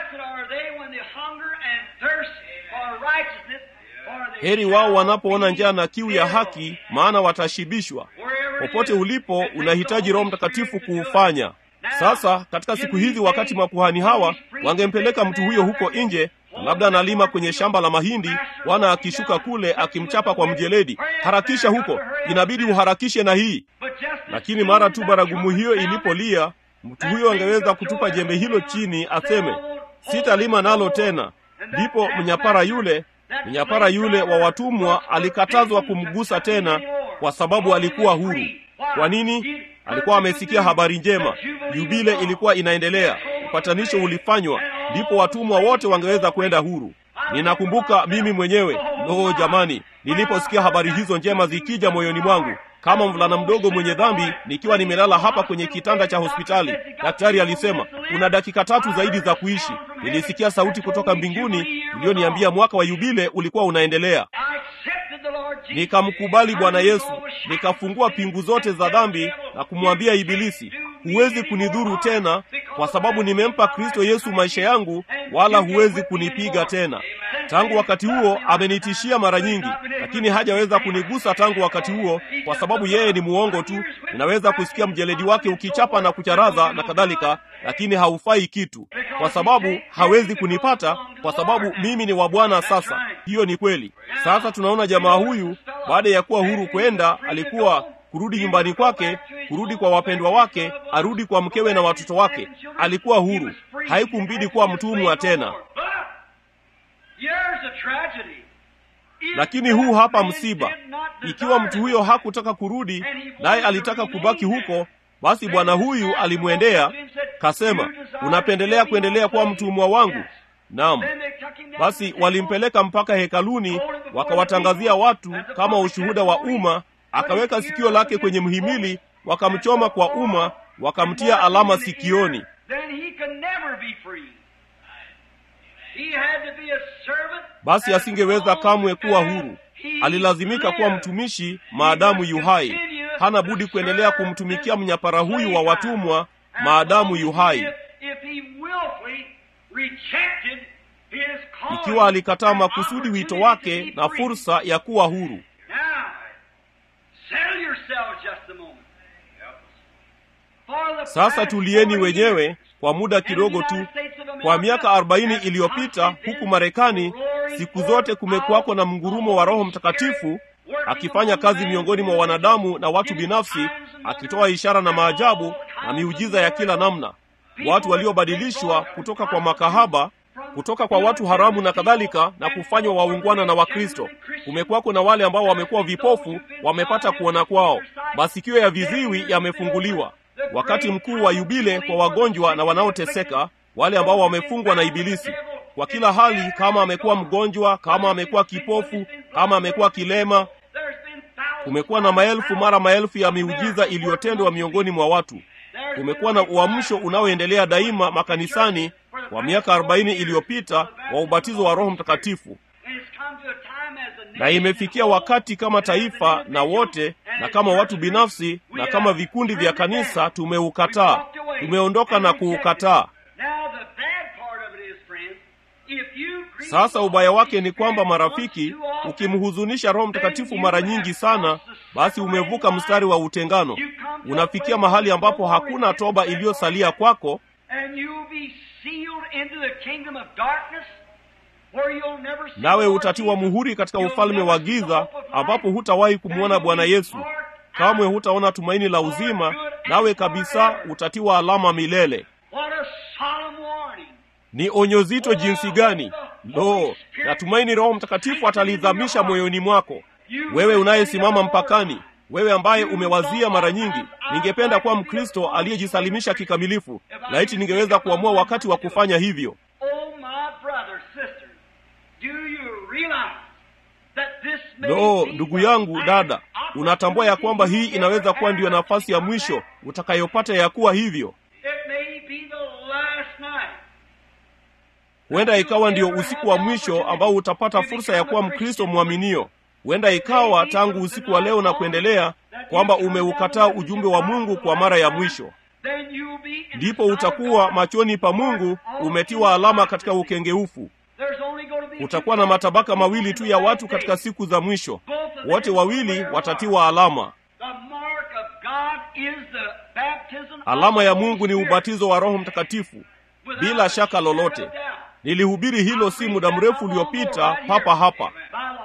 Heri wao wanapoona njaa na kiu ya haki, maana watashibishwa. Popote ulipo, unahitaji Roho Mtakatifu kuufanya. Sasa katika siku hizi, wakati makuhani hawa wangempeleka mtu huyo huko nje, labda analima kwenye shamba la mahindi, Bwana akishuka kule akimchapa kwa mjeledi. Harakisha huko, inabidi uharakishe na hii. Lakini mara tu baragumu hiyo ilipolia, mtu huyo angeweza kutupa jembe hilo chini, aseme sitalima nalo tena. Ndipo mnyapara yule mnyapara yule wa watumwa alikatazwa kumgusa tena, kwa sababu alikuwa huru. Kwa nini? Alikuwa amesikia habari njema, yubile ilikuwa inaendelea, upatanisho ulifanywa, ndipo watumwa wote wangeweza kwenda huru. Ninakumbuka mimi mwenyewe, loo jamani, niliposikia habari hizo njema zikija moyoni mwangu kama mvulana mdogo mwenye dhambi, nikiwa nimelala hapa kwenye kitanda cha hospitali, daktari alisema una dakika tatu zaidi za kuishi. Nilisikia sauti kutoka mbinguni iliyoniambia mwaka wa yubile ulikuwa unaendelea. Nikamkubali Bwana Yesu, nikafungua pingu zote za dhambi na kumwambia Ibilisi, huwezi kunidhuru tena, kwa sababu nimempa Kristo Yesu maisha yangu, wala huwezi kunipiga tena. Tangu wakati huo amenitishia mara nyingi, lakini hajaweza kunigusa tangu wakati huo, kwa sababu yeye ni muongo tu. Ninaweza kusikia mjeledi wake ukichapa na kucharaza na kadhalika, lakini haufai kitu, kwa sababu hawezi kunipata, kwa sababu mimi ni wa Bwana. Sasa hiyo ni kweli. Sasa tunaona jamaa huyu baada ya kuwa huru kwenda, alikuwa kurudi nyumbani kwake, kurudi kwa wapendwa wake, arudi kwa mkewe na watoto wake. Alikuwa huru, haikumbidi kuwa mtumwa tena. Lakini huu hapa msiba. Ikiwa mtu huyo hakutaka kurudi, naye alitaka kubaki huko, basi bwana huyu alimwendea kasema, unapendelea kuendelea kuwa mtumwa wangu? Naam. Basi walimpeleka mpaka hekaluni, wakawatangazia watu kama ushuhuda wa umma. Akaweka sikio lake kwenye mhimili, wakamchoma kwa umma, wakamtia alama sikioni. Basi asingeweza kamwe kuwa huru, alilazimika kuwa mtumishi maadamu yuhai. Hana budi kuendelea kumtumikia mnyapara huyu wa watumwa maadamu yuhai. Ikiwa alikataa makusudi wito wake na fursa ya kuwa huru. Sasa tulieni wenyewe kwa muda kidogo tu. Kwa miaka arobaini iliyopita huku Marekani, siku zote kumekuwako na mngurumo wa Roho Mtakatifu akifanya kazi miongoni mwa wanadamu na watu binafsi, akitoa ishara na maajabu na miujiza ya kila namna, watu waliobadilishwa kutoka kwa makahaba, kutoka kwa watu haramu na kadhalika, na kufanywa waungwana na Wakristo. Kumekuwako na wale ambao wamekuwa vipofu, wamepata kuona kwao, masikio ya viziwi yamefunguliwa. Wakati mkuu wa yubile kwa wagonjwa na wanaoteseka, wale ambao wamefungwa na Ibilisi kwa kila hali, kama amekuwa mgonjwa, kama amekuwa kipofu, kama amekuwa kilema. Kumekuwa na maelfu mara maelfu ya miujiza iliyotendwa miongoni mwa watu. Kumekuwa na uamsho unaoendelea daima makanisani kwa miaka arobaini iliyopita wa ubatizo wa Roho Mtakatifu, na imefikia wakati kama taifa na wote na kama watu binafsi na kama vikundi vya kanisa tumeukataa, tumeondoka na kuukataa. Sasa ubaya wake ni kwamba, marafiki, ukimhuzunisha Roho Mtakatifu mara nyingi sana, basi umevuka mstari wa utengano. Unafikia mahali ambapo hakuna toba iliyosalia kwako, nawe utatiwa muhuri katika ufalme wa giza, ambapo hutawahi kumwona Bwana Yesu kamwe, hutaona tumaini la uzima, nawe kabisa utatiwa alama milele. Ni onyo zito jinsi gani! Lo, natumaini Roho Mtakatifu atalidhamisha moyoni mwako, wewe unayesimama mpakani, wewe ambaye umewazia mara nyingi, ningependa kuwa Mkristo aliyejisalimisha kikamilifu. Laiti ningeweza kuamua wakati wa kufanya hivyo. Lo, ndugu yangu, dada, unatambua ya kwamba hii inaweza kuwa ndiyo nafasi ya mwisho utakayopata ya kuwa hivyo? Huenda ikawa ndio usiku wa mwisho ambao utapata fursa ya kuwa Mkristo mwaminio. Huenda ikawa tangu usiku wa leo na kuendelea kwamba umeukataa ujumbe wa Mungu kwa mara ya mwisho. Ndipo utakuwa machoni pa Mungu umetiwa alama katika ukengeufu. Kutakuwa na matabaka mawili tu ya watu katika siku za mwisho, wote wawili watatiwa alama. Alama ya Mungu ni ubatizo wa Roho Mtakatifu, bila shaka lolote. nilihubiri hilo si muda mrefu uliopita papa hapa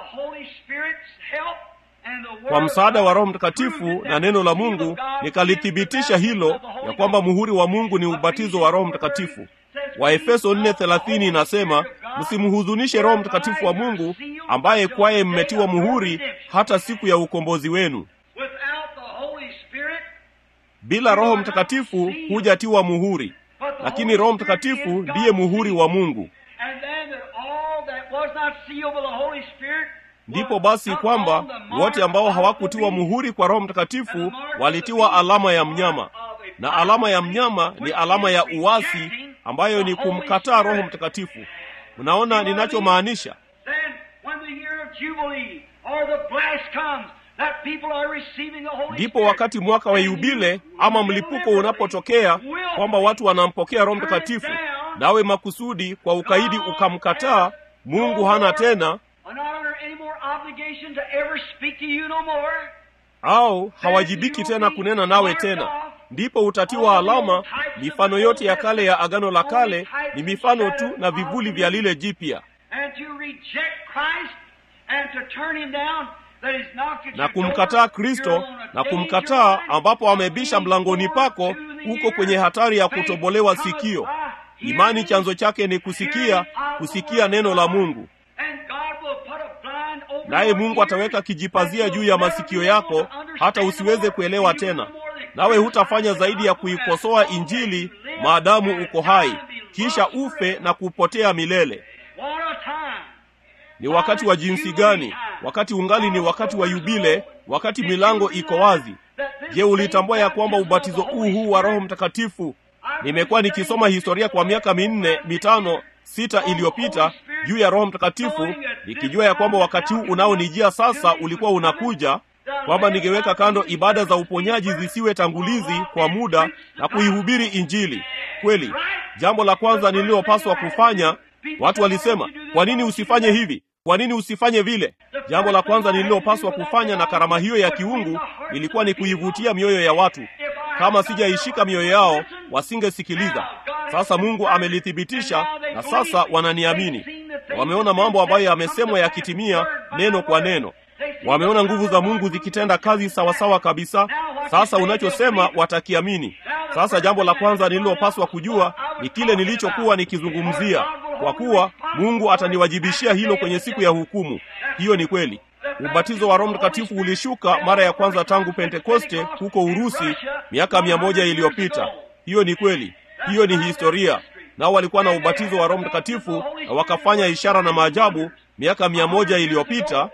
kwa msaada wa roho mtakatifu na neno la mungu nikalithibitisha hilo ya kwamba muhuri wa mungu ni ubatizo wa roho mtakatifu waefeso 4:30 inasema msimhuzunishe roho mtakatifu wa mungu ambaye kwaye mmetiwa muhuri hata siku ya ukombozi wenu bila roho mtakatifu hujatiwa muhuri lakini roho mtakatifu ndiye muhuri wa mungu ndipo basi kwamba wote ambao hawakutiwa muhuri kwa roho mtakatifu walitiwa alama ya mnyama na alama ya mnyama ni alama ya uasi ambayo ni kumkataa roho mtakatifu mnaona ninachomaanisha ndipo wakati mwaka wa yubile ama mlipuko unapotokea kwamba watu wanampokea roho mtakatifu nawe makusudi kwa ukaidi ukamkataa mungu hana tena au hawajibiki tena kunena nawe tena ndipo utatiwa alama mifano yote ya kale ya agano la kale ni mifano tu na vivuli vya lile jipya na kumkataa kristo na kumkataa ambapo amebisha mlangoni pako huko kwenye hatari ya kutobolewa sikio imani chanzo chake ni kusikia kusikia neno la mungu naye mungu ataweka kijipazia juu ya masikio yako hata usiweze kuelewa tena nawe hutafanya zaidi ya kuikosoa injili maadamu uko hai kisha ufe na kupotea milele ni wakati wa jinsi gani wakati ungali ni wakati wa yubile wakati milango iko wazi je ulitambua ya kwamba ubatizo huu huu wa roho mtakatifu nimekuwa nikisoma historia kwa miaka minne mitano sita iliyopita juu ya roho mtakatifu nikijua ya kwamba wakati huu unaonijia sasa ulikuwa unakuja kwamba ningeweka kando ibada za uponyaji zisiwe tangulizi kwa muda na kuihubiri injili kweli jambo la kwanza nililopaswa kufanya watu walisema kwa nini usifanye hivi kwa nini usifanye vile jambo la kwanza nililopaswa kufanya na karama hiyo ya kiungu ilikuwa ni kuivutia mioyo ya watu kama sijaishika mioyo yao wasingesikiliza sasa mungu amelithibitisha na sasa wananiamini wameona mambo ambayo yamesemwa yakitimia neno kwa neno wameona nguvu za mungu zikitenda kazi sawasawa kabisa sasa unachosema watakiamini sasa jambo la kwanza nililopaswa kujua ni kile nilichokuwa nikizungumzia kwa kuwa mungu ataniwajibishia hilo kwenye siku ya hukumu hiyo ni kweli ubatizo wa roho mtakatifu ulishuka mara ya kwanza tangu pentekoste huko urusi miaka mia moja iliyopita hiyo ni kweli hiyo ni historia nao walikuwa na ubatizo wa roho mtakatifu na wakafanya ishara na maajabu miaka mia moja iliyopita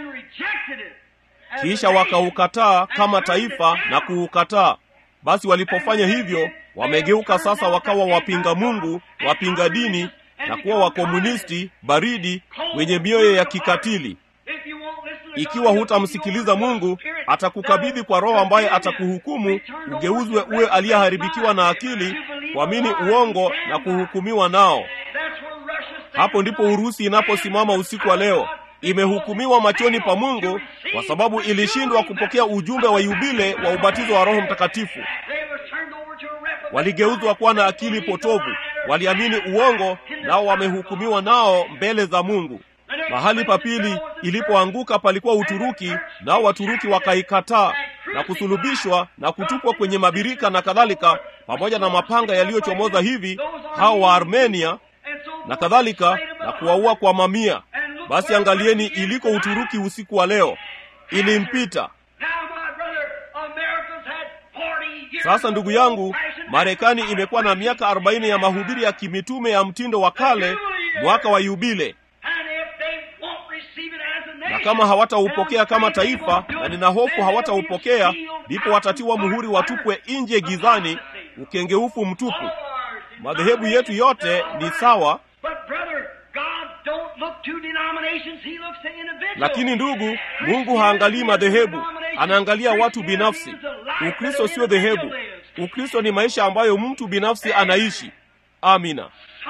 kisha wakaukataa kama taifa na kuukataa basi walipofanya hivyo wamegeuka sasa wakawa wapinga mungu wapinga dini na kuwa wakomunisti baridi wenye mioyo ya kikatili ikiwa hutamsikiliza mungu atakukabidhi kwa roho ambaye atakuhukumu ugeuzwe uwe aliyeharibikiwa na akili kuamini uongo na kuhukumiwa nao hapo ndipo urusi inaposimama usiku wa leo imehukumiwa machoni pa mungu kwa sababu ilishindwa kupokea ujumbe wa yubile wa ubatizo wa roho mtakatifu waligeuzwa kuwa na akili potovu waliamini uongo nao wamehukumiwa nao mbele za mungu mahali pa pili ilipoanguka palikuwa uturuki nao waturuki wakaikataa na kusulubishwa na kutupwa kwenye mabirika na kadhalika pamoja na mapanga yaliyochomoza hivi hao wa armenia na kadhalika na kuwaua kwa mamia basi angalieni iliko uturuki usiku wa leo ilimpita sasa ndugu yangu marekani imekuwa na miaka arobaini ya mahubiri ya kimitume ya mtindo wa kale mwaka wa yubile na kama hawataupokea kama taifa na nina hofu hawataupokea ndipo watatiwa muhuri watupwe nje gizani ukengeufu mtupu madhehebu yetu yote ni sawa lakini ndugu mungu haangalii madhehebu anaangalia watu binafsi ukristo sio dhehebu ukristo ni maisha ambayo mtu binafsi anaishi amina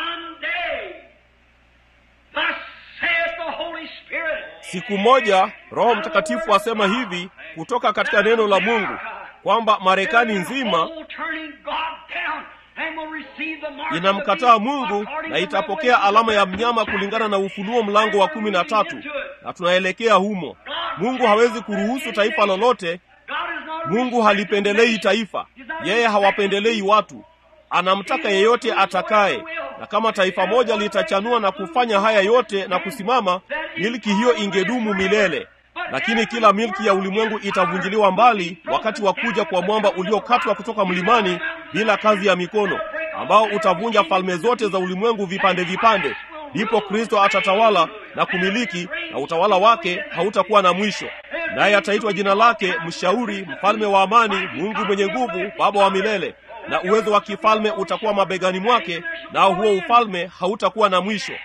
siku moja roho mtakatifu asema hivi kutoka katika neno la mungu kwamba marekani nzima inamkataa Mungu na itapokea alama ya mnyama kulingana na Ufunuo mlango wa kumi na tatu, na tunaelekea humo. Mungu hawezi kuruhusu taifa lolote. Mungu halipendelei taifa, yeye hawapendelei watu. Anamtaka yeyote atakaye, na kama taifa moja litachanua na kufanya haya yote na kusimama, milki hiyo ingedumu milele. Lakini kila milki ya ulimwengu itavunjiliwa mbali wakati wa kuja kwa mwamba uliokatwa kutoka mlimani bila kazi ya mikono, ambao utavunja falme zote za ulimwengu vipande vipande. Ndipo Kristo atatawala na kumiliki, na utawala wake hautakuwa na mwisho. Naye ataitwa jina lake Mshauri, Mfalme wa Amani, Mungu mwenye nguvu, Baba wa milele. Na uwezo wa kifalme utakuwa mabegani mwake, nao huo ufalme hautakuwa na mwisho.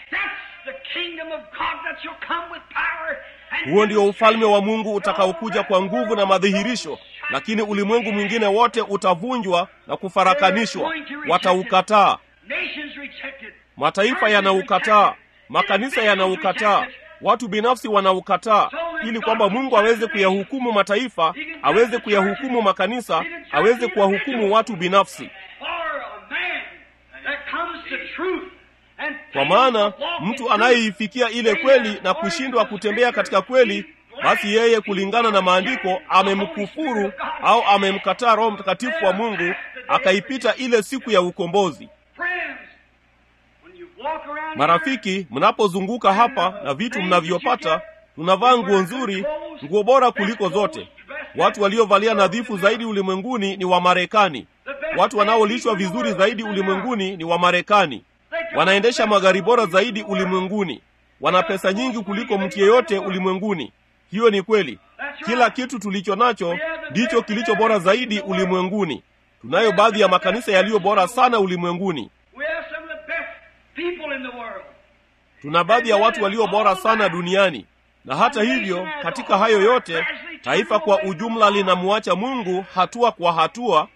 Huo ndio ufalme wa Mungu utakaokuja kwa nguvu na madhihirisho, lakini ulimwengu mwingine wote utavunjwa na kufarakanishwa. Wataukataa, mataifa yanaukataa, makanisa yanaukataa, watu binafsi wanaukataa, ili kwamba Mungu aweze kuyahukumu mataifa, aweze kuyahukumu makanisa, aweze kuwahukumu watu binafsi. Kwa maana mtu anayeifikia ile kweli na kushindwa kutembea katika kweli, basi yeye kulingana na maandiko amemkufuru au amemkataa Roho Mtakatifu wa Mungu, akaipita ile siku ya ukombozi. Marafiki, mnapozunguka hapa na vitu mnavyopata, tunavaa nguo nzuri, nguo bora kuliko zote. Watu waliovalia nadhifu zaidi ulimwenguni ni Wamarekani. Watu wanaolishwa vizuri zaidi ulimwenguni ni Wamarekani. Wanaendesha magari bora zaidi ulimwenguni. Wana pesa nyingi kuliko mtu yeyote ulimwenguni. Hiyo ni kweli. Kila kitu tulicho nacho ndicho kilicho bora zaidi ulimwenguni. Tunayo baadhi ya makanisa yaliyo bora sana ulimwenguni. Tuna baadhi ya watu walio bora sana duniani, na hata hivyo, katika hayo yote, taifa kwa ujumla linamwacha Mungu hatua kwa hatua,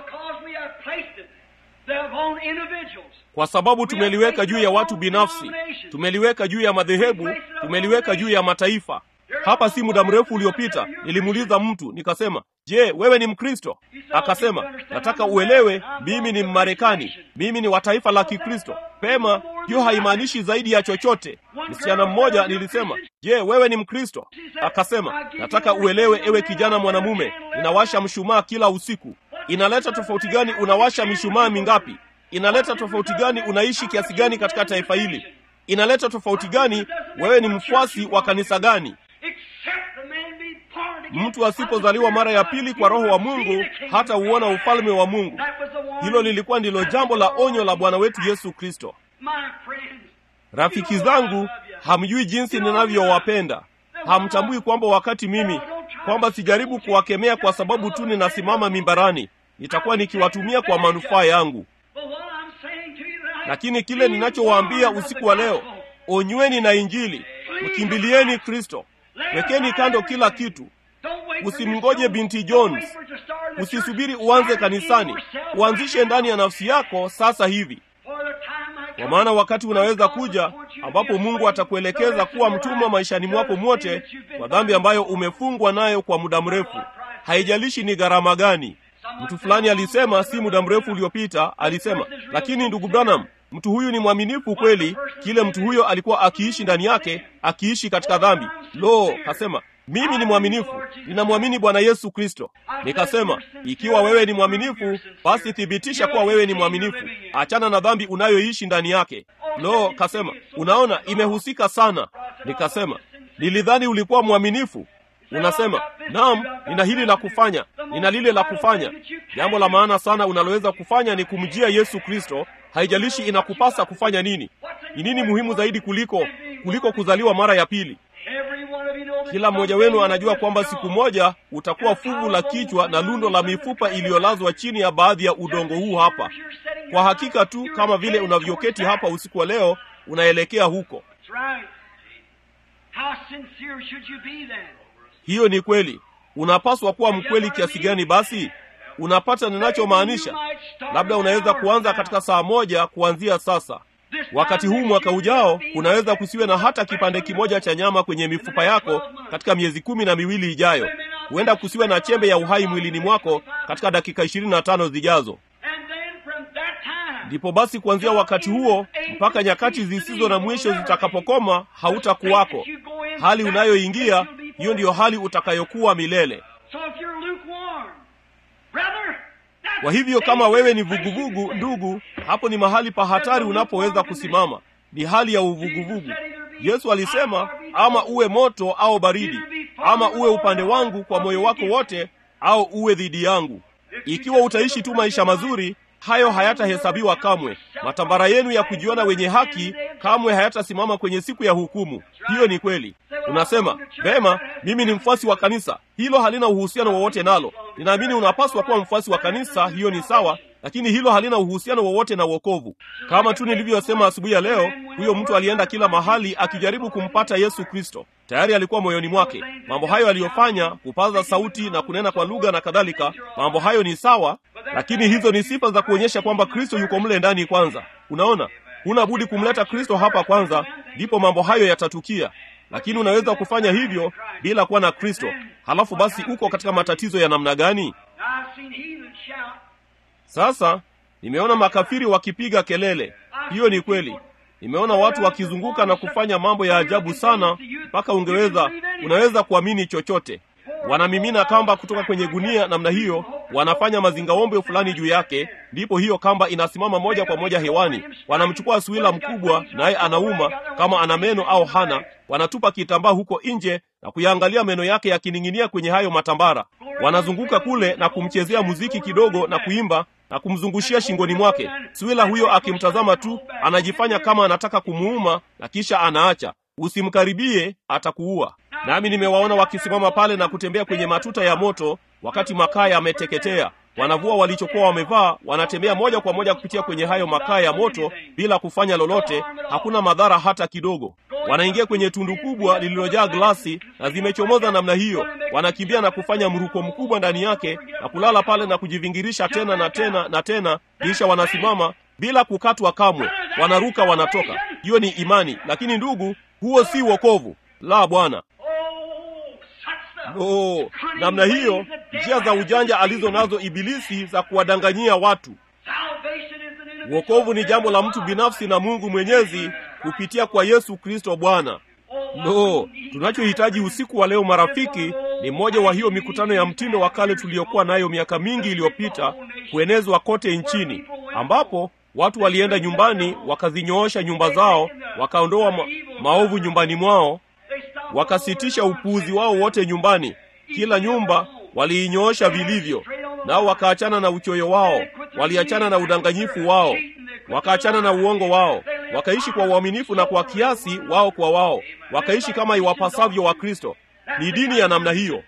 kwa sababu tumeliweka juu ya watu binafsi, tumeliweka juu ya madhehebu, tumeliweka juu ya mataifa. Hapa si muda mrefu uliopita nilimuuliza mtu nikasema, je, wewe ni Mkristo? Akasema, nataka uelewe, mimi ni Mmarekani, mimi ni wa taifa la Kikristo. Pema, hiyo haimaanishi zaidi ya chochote. Msichana mmoja nilisema, je, wewe ni Mkristo? Akasema, nataka uelewe, ewe kijana mwanamume, ninawasha mshumaa kila usiku. Inaleta tofauti gani unawasha mishumaa mingapi? Inaleta tofauti gani unaishi kiasi gani katika taifa hili? Inaleta tofauti gani wewe ni mfuasi wa kanisa gani? Mtu asipozaliwa mara ya pili kwa Roho wa Mungu hata uona ufalme wa Mungu. Hilo lilikuwa ndilo jambo la onyo la Bwana wetu Yesu Kristo. Rafiki zangu, hamjui jinsi ninavyowapenda. Hamtambui kwamba wakati mimi kwamba sijaribu kuwakemea kwa sababu tu ninasimama mimbarani, nitakuwa nikiwatumia kwa manufaa yangu. Lakini kile ninachowaambia usiku wa leo, onyweni na Injili, mkimbilieni Kristo, wekeni kando kila kitu. Usimngoje binti Jones, usisubiri uanze kanisani, uanzishe ndani ya nafsi yako sasa hivi, kwa maana wakati unaweza kuja ambapo Mungu atakuelekeza kuwa mtumwa maishani mwako mwote kwa dhambi ambayo umefungwa nayo kwa muda mrefu. Haijalishi ni gharama gani. Mtu fulani alisema si muda mrefu uliopita, alisema, lakini ndugu Branham, mtu huyu ni mwaminifu kweli, kile mtu huyo alikuwa akiishi ndani yake, akiishi katika dhambi. Lo, kasema mimi ni mwaminifu, ninamwamini Bwana Yesu Kristo. Nikasema, ikiwa wewe ni mwaminifu, basi thibitisha kuwa wewe ni mwaminifu, achana na dhambi unayoishi ndani yake. Lo, kasema, unaona, imehusika sana. Nikasema, nilidhani ulikuwa mwaminifu. Unasema, naam, nina hili la kufanya, nina lile la kufanya. Jambo la maana sana unaloweza kufanya ni kumjia Yesu Kristo. Haijalishi inakupasa kufanya nini. Ni nini muhimu zaidi kuliko kuliko kuzaliwa mara ya pili? Kila mmoja wenu anajua kwamba siku moja utakuwa fuvu la kichwa na lundo la mifupa iliyolazwa chini ya baadhi ya udongo huu hapa. Kwa hakika tu kama vile unavyoketi hapa usiku wa leo, unaelekea huko. Hiyo ni kweli. Unapaswa kuwa mkweli kiasi gani? Basi unapata ninachomaanisha. Labda unaweza kuanza katika saa moja kuanzia sasa. Wakati huu mwaka ujao kunaweza kusiwe na hata kipande kimoja cha nyama kwenye mifupa yako katika miezi kumi na miwili ijayo. Huenda kusiwe na chembe ya uhai mwilini mwako katika dakika ishirini na tano zijazo. ndipo basi kuanzia wakati huo mpaka nyakati zisizo na mwisho zitakapokoma hautakuwako hali unayoingia hiyo ndiyo hali utakayokuwa milele kwa hivyo kama wewe ni vuguvugu ndugu hapo ni mahali pa hatari unapoweza kusimama ni hali ya uvuguvugu yesu alisema ama uwe moto au baridi ama uwe upande wangu kwa moyo wako wote au uwe dhidi yangu ikiwa utaishi tu maisha mazuri hayo hayatahesabiwa kamwe matambara yenu ya kujiona wenye haki kamwe hayatasimama kwenye siku ya hukumu hiyo ni kweli unasema vema mimi ni mfuasi wa kanisa hilo halina uhusiano wowote nalo ninaamini unapaswa kuwa mfuasi wa kanisa hiyo ni sawa lakini hilo halina uhusiano wowote na uokovu kama tu nilivyosema asubuhi ya leo huyo mtu alienda kila mahali akijaribu kumpata yesu kristo tayari alikuwa moyoni mwake mambo hayo aliyofanya kupaza sauti na kunena kwa lugha na kadhalika mambo hayo ni sawa lakini hizo ni sifa za kuonyesha kwamba kristo yuko mle ndani kwanza unaona huna budi kumleta kristo hapa kwanza ndipo mambo hayo yatatukia lakini unaweza kufanya hivyo bila kuwa na kristo halafu basi uko katika matatizo ya namna gani sasa nimeona makafiri wakipiga kelele hiyo ni kweli nimeona watu wakizunguka na kufanya mambo ya ajabu sana mpaka ungeweza unaweza kuamini chochote wanamimina kamba kutoka kwenye gunia namna hiyo wanafanya mazingaombe fulani juu yake ndipo hiyo kamba inasimama moja kwa moja hewani wanamchukua swila mkubwa naye anauma kama ana meno au hana wanatupa kitambaa huko nje na kuyaangalia meno yake yakining'inia kwenye hayo matambara wanazunguka kule na kumchezea muziki kidogo na kuimba na kumzungushia shingoni mwake swila huyo akimtazama tu anajifanya kama anataka kumuuma na kisha anaacha usimkaribie atakuua nami nimewaona wakisimama pale na kutembea kwenye matuta ya moto wakati makaa yameteketea wanavua walichokuwa wamevaa wanatembea moja kwa moja kupitia kwenye hayo makaa ya moto bila kufanya lolote hakuna madhara hata kidogo wanaingia kwenye tundu kubwa lililojaa glasi na zimechomoza namna hiyo wanakimbia na kufanya mruko mkubwa ndani yake na kulala pale na kujivingirisha tena na tena na tena kisha wanasimama bila kukatwa kamwe wanaruka wanatoka hiyo ni imani lakini ndugu huo si wokovu la bwana no namna hiyo njia za ujanja alizo nazo ibilisi za kuwadanganyia watu wokovu ni jambo la mtu binafsi na mungu mwenyezi kupitia kwa yesu kristo bwana no tunachohitaji usiku wa leo marafiki ni mmoja wa hiyo mikutano ya mtindo wa kale tuliyokuwa nayo miaka mingi iliyopita kuenezwa kote nchini ambapo watu walienda nyumbani wakazinyoosha nyumba zao wakaondoa ma- maovu nyumbani mwao wakasitisha upuuzi wao wote nyumbani kila nyumba waliinyoosha vilivyo nao wakaachana na uchoyo wao waliachana na udanganyifu wao wakaachana na uongo wao wakaishi kwa uaminifu na kwa kiasi wao kwa wao wakaishi kama iwapasavyo wa kristo ni dini ya namna hiyo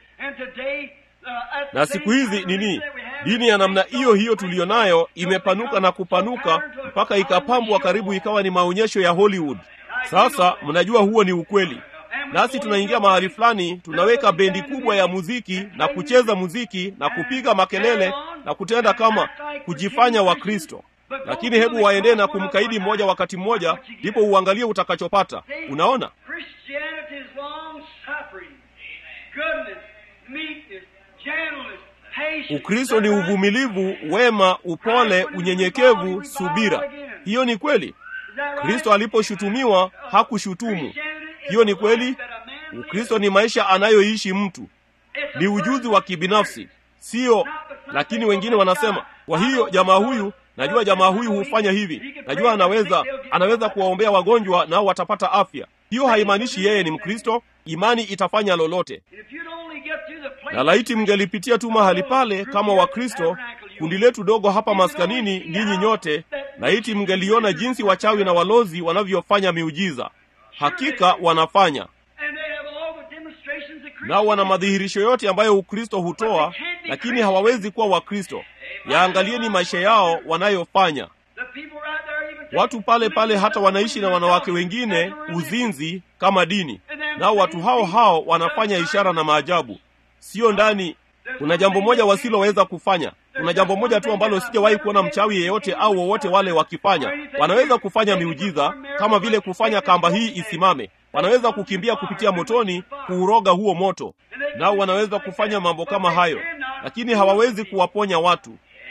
na siku hizi nini dini ya namna hiyo hiyo tuliyo nayo imepanuka na kupanuka mpaka ikapambwa karibu ikawa ni maonyesho ya hollywood sasa mnajua huo ni ukweli nasi tunaingia mahali fulani tunaweka bendi kubwa ya muziki na kucheza muziki na kupiga makelele na kutenda kama kujifanya wakristo lakini hebu waendee na kumkaidi mmoja wakati mmoja ndipo uangalie utakachopata unaona Christianity is long suffering, goodness, meekness, gentleness, patience. ukristo ni uvumilivu wema upole unyenyekevu subira hiyo ni kweli kristo aliposhutumiwa hakushutumu hiyo ni kweli ukristo ni maisha anayoishi mtu ni ujuzi wa kibinafsi sio lakini wengine wanasema kwa hiyo jamaa huyu najua jamaa huyu hufanya hivi najua anaweza anaweza kuwaombea wagonjwa nao watapata afya hiyo haimaanishi yeye ni mkristo imani itafanya lolote If you'd only get to the place na laiti mngelipitia tu mahali pale kama wakristo kundi letu dogo hapa maskanini ninyi nyote laiti mngeliona jinsi wachawi na walozi wanavyofanya miujiza hakika wanafanya and they have all the demonstrations of nao wana madhihirisho yote ambayo ukristo hutoa lakini hawawezi kuwa wakristo yaangalieni maisha yao wanayofanya The people right there even watu pale pale hata wanaishi na wanawake wengine uzinzi kama dini nao watu hao hao wanafanya ishara na maajabu sio ndani kuna jambo moja wasiloweza kufanya kuna jambo moja tu ambalo sijawahi kuona mchawi yeyote au wowote wale wakifanya wanaweza kufanya miujiza kama vile kufanya kamba hii isimame wanaweza kukimbia kupitia motoni kuuroga huo moto nao wanaweza kufanya mambo kama hayo lakini hawawezi kuwaponya watu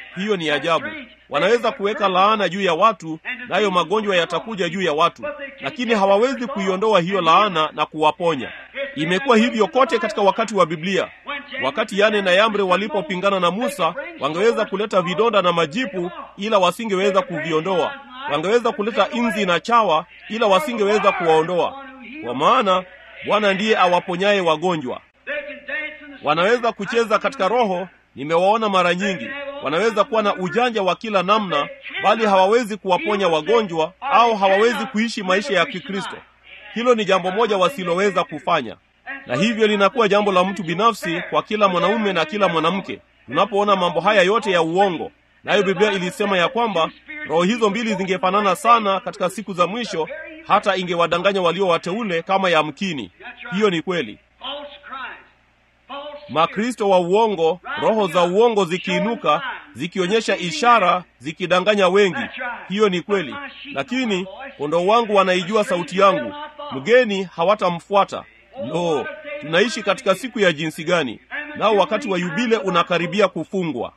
hiyo ni ajabu. Wanaweza kuweka laana juu ya watu, nayo magonjwa yatakuja juu ya watu, lakini hawawezi kuiondoa hiyo laana na kuwaponya. Imekuwa hivyo kote katika wakati wa Biblia. Wakati Yane na Yambre walipopingana na Musa, wangeweza kuleta vidonda na majipu, ila wasingeweza kuviondoa. Wangeweza kuleta inzi na chawa, ila wasingeweza kuwaondoa, kwa maana Bwana ndiye awaponyaye wagonjwa. Wanaweza kucheza katika roho, nimewaona mara nyingi. Wanaweza kuwa na ujanja wa kila namna, bali hawawezi kuwaponya wagonjwa au hawawezi kuishi maisha ya Kikristo. Hilo ni jambo moja wasiloweza kufanya, na hivyo linakuwa jambo la mtu binafsi kwa kila mwanaume na kila mwanamke. Tunapoona mambo haya yote ya uongo, nayo Biblia ilisema ya kwamba roho hizo mbili zingefanana sana katika siku za mwisho, hata ingewadanganya walio wateule kama yamkini. Hiyo ni kweli. Makristo wa uongo, roho za uongo zikiinuka, zikionyesha ishara, zikidanganya wengi. Hiyo ni kweli, lakini kondoo wangu wanaijua sauti yangu, mgeni hawatamfuata. Lo, tunaishi katika siku ya jinsi gani! Nao wakati wa yubile unakaribia kufungwa.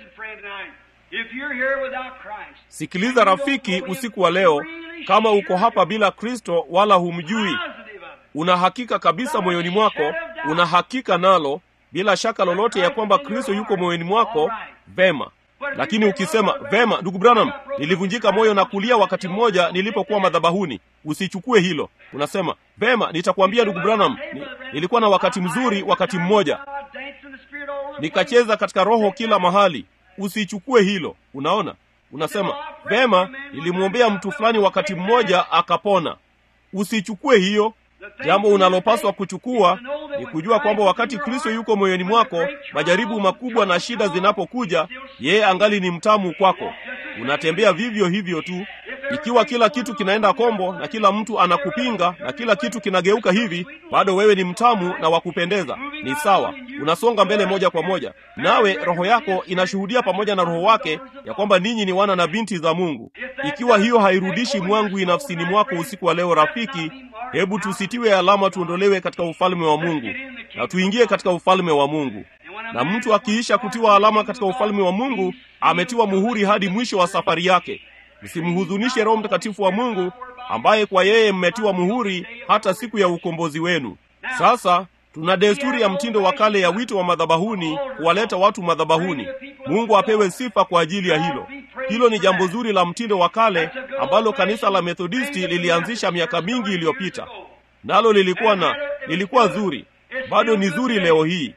Sikiliza rafiki, usiku wa leo, kama uko hapa bila Kristo wala humjui, una hakika kabisa moyoni mwako, una hakika nalo bila shaka lolote ya kwamba Kristo yuko moyoni mwako, vema. Lakini ukisema vema, ndugu Branham, nilivunjika moyo na kulia wakati mmoja nilipokuwa madhabahuni, usichukue hilo. Unasema vema, nitakwambia ndugu Branham, ni, nilikuwa na wakati mzuri wakati mmoja, nikacheza katika roho kila mahali. Usichukue hilo. Unaona, unasema vema, nilimwombea mtu fulani wakati mmoja akapona. Usichukue hiyo. Jambo unalopaswa kuchukua ni kujua kwamba wakati Kristo yuko moyoni mwako, majaribu makubwa na shida zinapokuja, yeye angali ni mtamu kwako. Unatembea vivyo hivyo tu. Ikiwa kila kitu kinaenda kombo na kila mtu anakupinga na kila kitu kinageuka hivi, bado wewe ni mtamu na wa kupendeza. Ni sawa, unasonga mbele moja kwa moja, nawe roho yako inashuhudia pamoja na roho wake ya kwamba ninyi ni wana na binti za Mungu. Ikiwa hiyo hairudishi mwangwi nafsini mwako usiku wa leo, rafiki, hebu tusitiwe alama, tuondolewe katika ufalme wa Mungu na tuingie katika ufalme wa Mungu. Na mtu akiisha kutiwa alama katika ufalme wa Mungu, ametiwa muhuri hadi mwisho wa safari yake. Msimhuzunishe Roho Mtakatifu wa Mungu ambaye kwa yeye mmetiwa muhuri hata siku ya ukombozi wenu. Sasa tuna desturi ya mtindo wa kale ya wito wa madhabahuni, kuwaleta watu madhabahuni. Mungu apewe sifa kwa ajili ya hilo. Hilo ni jambo zuri la mtindo wa kale ambalo kanisa la Methodisti lilianzisha miaka mingi iliyopita, nalo lilikuwa na lilikuwa zuri, bado ni zuri leo hii,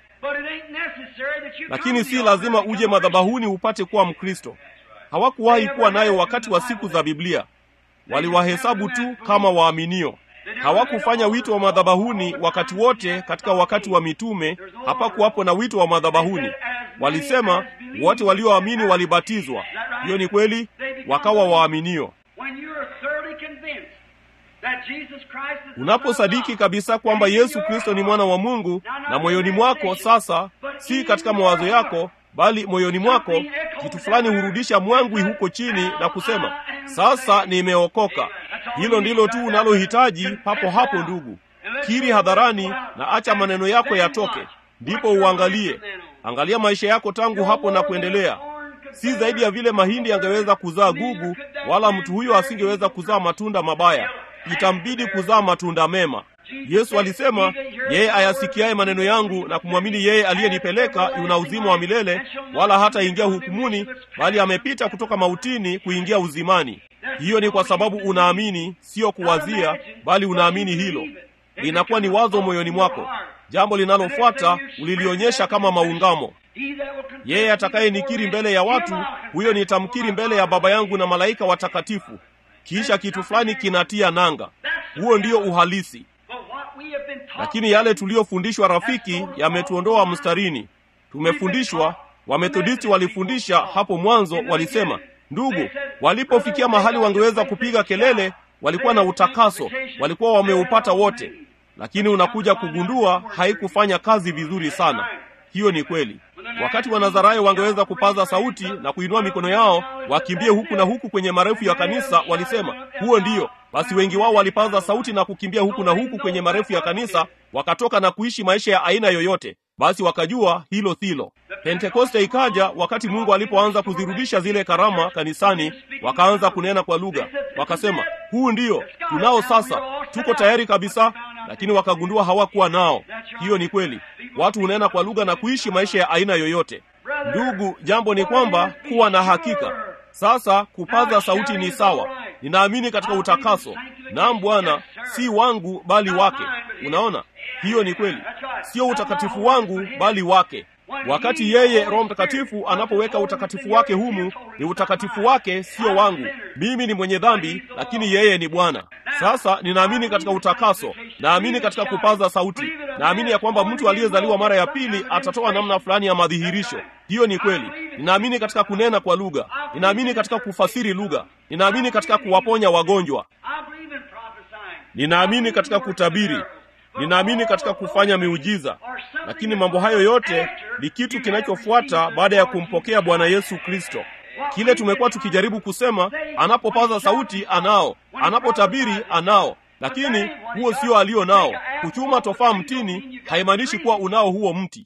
lakini si lazima uje madhabahuni upate kuwa Mkristo. Hawakuwahi kuwa nayo wakati wa siku za Biblia. Waliwahesabu tu kama waaminio. Hawakufanya wito wa madhabahuni wakati wote. Katika wakati wa mitume hapakuwapo na wito wa madhabahuni. Walisema wote walioamini walibatizwa. Hiyo ni kweli, wakawa waaminio. Unaposadiki kabisa kwamba Yesu Kristo ni mwana wa Mungu na moyoni mwako, sasa si katika mawazo yako bali moyoni mwako, kitu fulani hurudisha mwangwi huko chini na kusema sasa nimeokoka. Hilo ndilo tu unalohitaji papo hapo, ndugu. Kiri hadharani na acha maneno yako yatoke, ndipo uangalie. Angalia maisha yako tangu hapo na kuendelea. Si zaidi ya vile mahindi yangeweza kuzaa gugu, wala mtu huyo asingeweza kuzaa matunda mabaya. Itambidi kuzaa matunda mema. Yesu alisema, yeye ayasikiaye maneno yangu na kumwamini yeye aliyenipeleka yuna uzima wa milele, wala hataingia hukumuni, bali amepita kutoka mautini kuingia uzimani. Hiyo ni kwa sababu unaamini, sio kuwazia, bali unaamini. Hilo linakuwa ni wazo moyoni mwako. Jambo linalofuata ulilionyesha kama maungamo. Yeye atakayenikiri mbele ya watu, huyo nitamkiri mbele ya Baba yangu na malaika watakatifu. Kisha kitu fulani kinatia nanga. Huo ndio uhalisi. Lakini yale tuliyofundishwa, rafiki, yametuondoa mstarini. Tumefundishwa, Wamethodisti walifundisha hapo mwanzo, walisema, ndugu, walipofikia mahali wangeweza kupiga kelele, walikuwa na utakaso, walikuwa wameupata wote. Lakini unakuja kugundua haikufanya kazi vizuri sana. Hiyo ni kweli. Wakati Wanazarayo wangeweza kupaza sauti na kuinua mikono yao wakimbie huku na huku kwenye marefu ya kanisa, walisema huo ndiyo basi. Wengi wao walipaza sauti na kukimbia huku na huku kwenye marefu ya kanisa, wakatoka na kuishi maisha ya aina yoyote. basi wakajua hilo silo. Pentekoste ikaja wakati Mungu alipoanza kuzirudisha zile karama kanisani, wakaanza kunena kwa lugha, wakasema huu ndio tunao sasa, tuko tayari kabisa, lakini wakagundua hawakuwa nao. Hiyo ni kweli, watu hunena kwa lugha na kuishi maisha ya aina yoyote. Ndugu, jambo ni kwamba kuwa na hakika sasa kupaza sauti ni sawa. Ninaamini katika utakaso. Naam Bwana, si wangu bali wake. Unaona, hiyo ni kweli, sio utakatifu wangu bali wake. Wakati yeye Roho Mtakatifu anapoweka utakatifu wake humu, ni utakatifu wake, sio wangu. Mimi ni mwenye dhambi, lakini yeye ni Bwana. Sasa ninaamini katika utakaso, naamini katika kupaza sauti, naamini ya kwamba mtu aliyezaliwa mara ya pili atatoa namna fulani ya madhihirisho. Hiyo ni kweli. Ninaamini katika kunena kwa lugha, ninaamini katika kufasiri lugha, ninaamini katika kuwaponya wagonjwa, ninaamini katika kutabiri, ninaamini katika kufanya miujiza. Lakini mambo hayo yote ni kitu kinachofuata baada ya kumpokea Bwana Yesu Kristo. Kile tumekuwa tukijaribu kusema, anapopaza sauti anao, anapotabiri anao, lakini huo sio alio nao. Kuchuma tofaa mtini haimaanishi kuwa unao huo mti.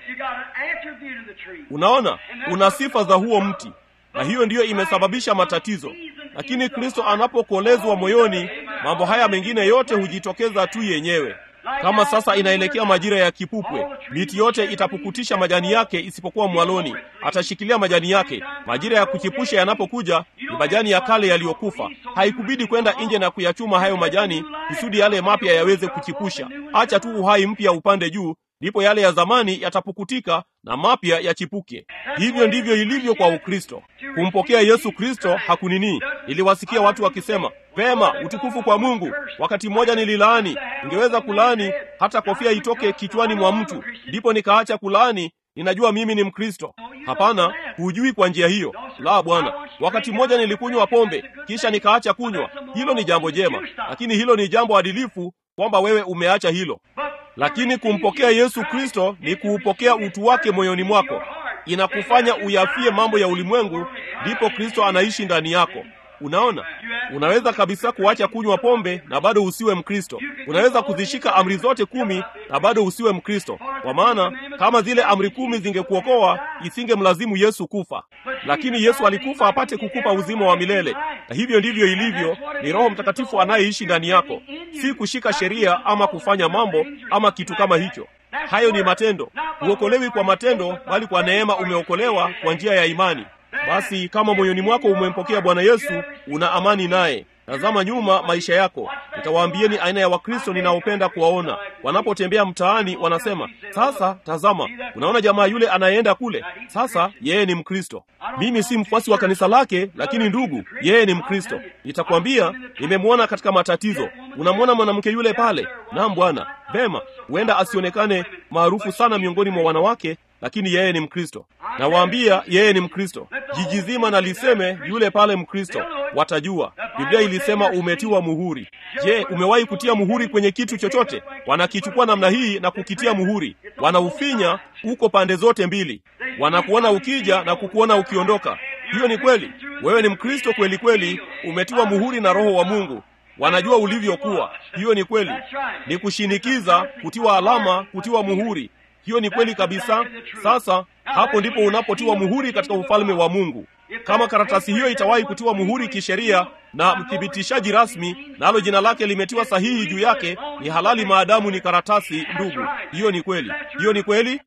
Unaona, una sifa za huo mti, na hiyo ndiyo imesababisha matatizo. Lakini Kristo anapokolezwa moyoni, mambo haya mengine yote hujitokeza tu yenyewe. Kama sasa inaelekea majira ya kipupwe, miti yote itapukutisha majani yake isipokuwa mwaloni, atashikilia majani yake. Majira ya kuchipusha yanapokuja, ni majani ya kale yaliyokufa. Haikubidi kwenda nje na kuyachuma hayo majani kusudi yale mapya yaweze kuchipusha. Acha tu uhai mpya upande juu, ndipo yale ya zamani yatapukutika na mapya yachipuke. Hivyo ndivyo ilivyo kwa Ukristo. Kumpokea Yesu Kristo hakunini. Niliwasikia watu wakisema, pema, utukufu kwa Mungu. Wakati mmoja nililaani, ningeweza kulaani hata kofia itoke kichwani mwa mtu, ndipo nikaacha kulaani. Ninajua mimi ni Mkristo. Hapana, hujui kwa njia hiyo. La, Bwana. Wakati mmoja nilikunywa pombe, kisha nikaacha kunywa. Hilo ni jambo jema, lakini hilo ni jambo adilifu kwamba wewe umeacha hilo. Lakini kumpokea Yesu Kristo ni kuupokea utu wake moyoni mwako, inakufanya uyafie mambo ya ulimwengu, ndipo Kristo anaishi ndani yako. Unaona, unaweza kabisa kuacha kunywa pombe na bado usiwe Mkristo. Unaweza kuzishika amri zote kumi na bado usiwe Mkristo, kwa maana kama zile amri kumi zingekuokoa isingemlazimu Yesu kufa. Lakini Yesu alikufa apate kukupa uzima wa milele, na hivyo ndivyo ilivyo. Ni Roho Mtakatifu anayeishi ndani yako, si kushika sheria ama kufanya mambo ama kitu kama hicho. Hayo ni matendo. Huokolewi kwa matendo, bali kwa neema umeokolewa kwa njia ya imani. Basi kama moyoni mwako umempokea Bwana Yesu, una amani naye. Tazama nyuma maisha yako. Nitawaambieni aina ya Wakristo ninaopenda kuwaona wanapotembea mtaani, wanasema sasa, tazama, unaona jamaa yule anayeenda kule, sasa yeye ni Mkristo. Mimi si mfuasi wa kanisa lake, lakini ndugu, yeye ni Mkristo. Nitakwambia, nimemwona katika matatizo. Unamwona mwanamke yule pale? Naam Bwana. Vema, huenda asionekane maarufu sana miongoni mwa wanawake lakini yeye ni Mkristo. Nawaambia yeye ni Mkristo. Jiji zima na liseme yule pale Mkristo, watajua. Biblia ilisema umetiwa muhuri. Je, umewahi kutia muhuri kwenye kitu chochote? Wanakichukua namna hii na kukitia muhuri, wanaufinya uko pande zote mbili, wanakuona ukija na kukuona ukiondoka. Hiyo ni kweli. Wewe ni Mkristo kweli kweli, umetiwa muhuri na Roho wa Mungu. Wanajua ulivyokuwa. Hiyo ni kweli. Ni kushinikiza, kutiwa alama, kutiwa muhuri hiyo ni kweli kabisa. Sasa hapo ndipo unapotiwa muhuri katika ufalme wa Mungu. Kama karatasi hiyo itawahi kutiwa muhuri kisheria na mthibitishaji rasmi, nalo jina lake limetiwa sahihi juu yake, ni halali maadamu ni karatasi. Ndugu, hiyo ni kweli, hiyo ni kweli.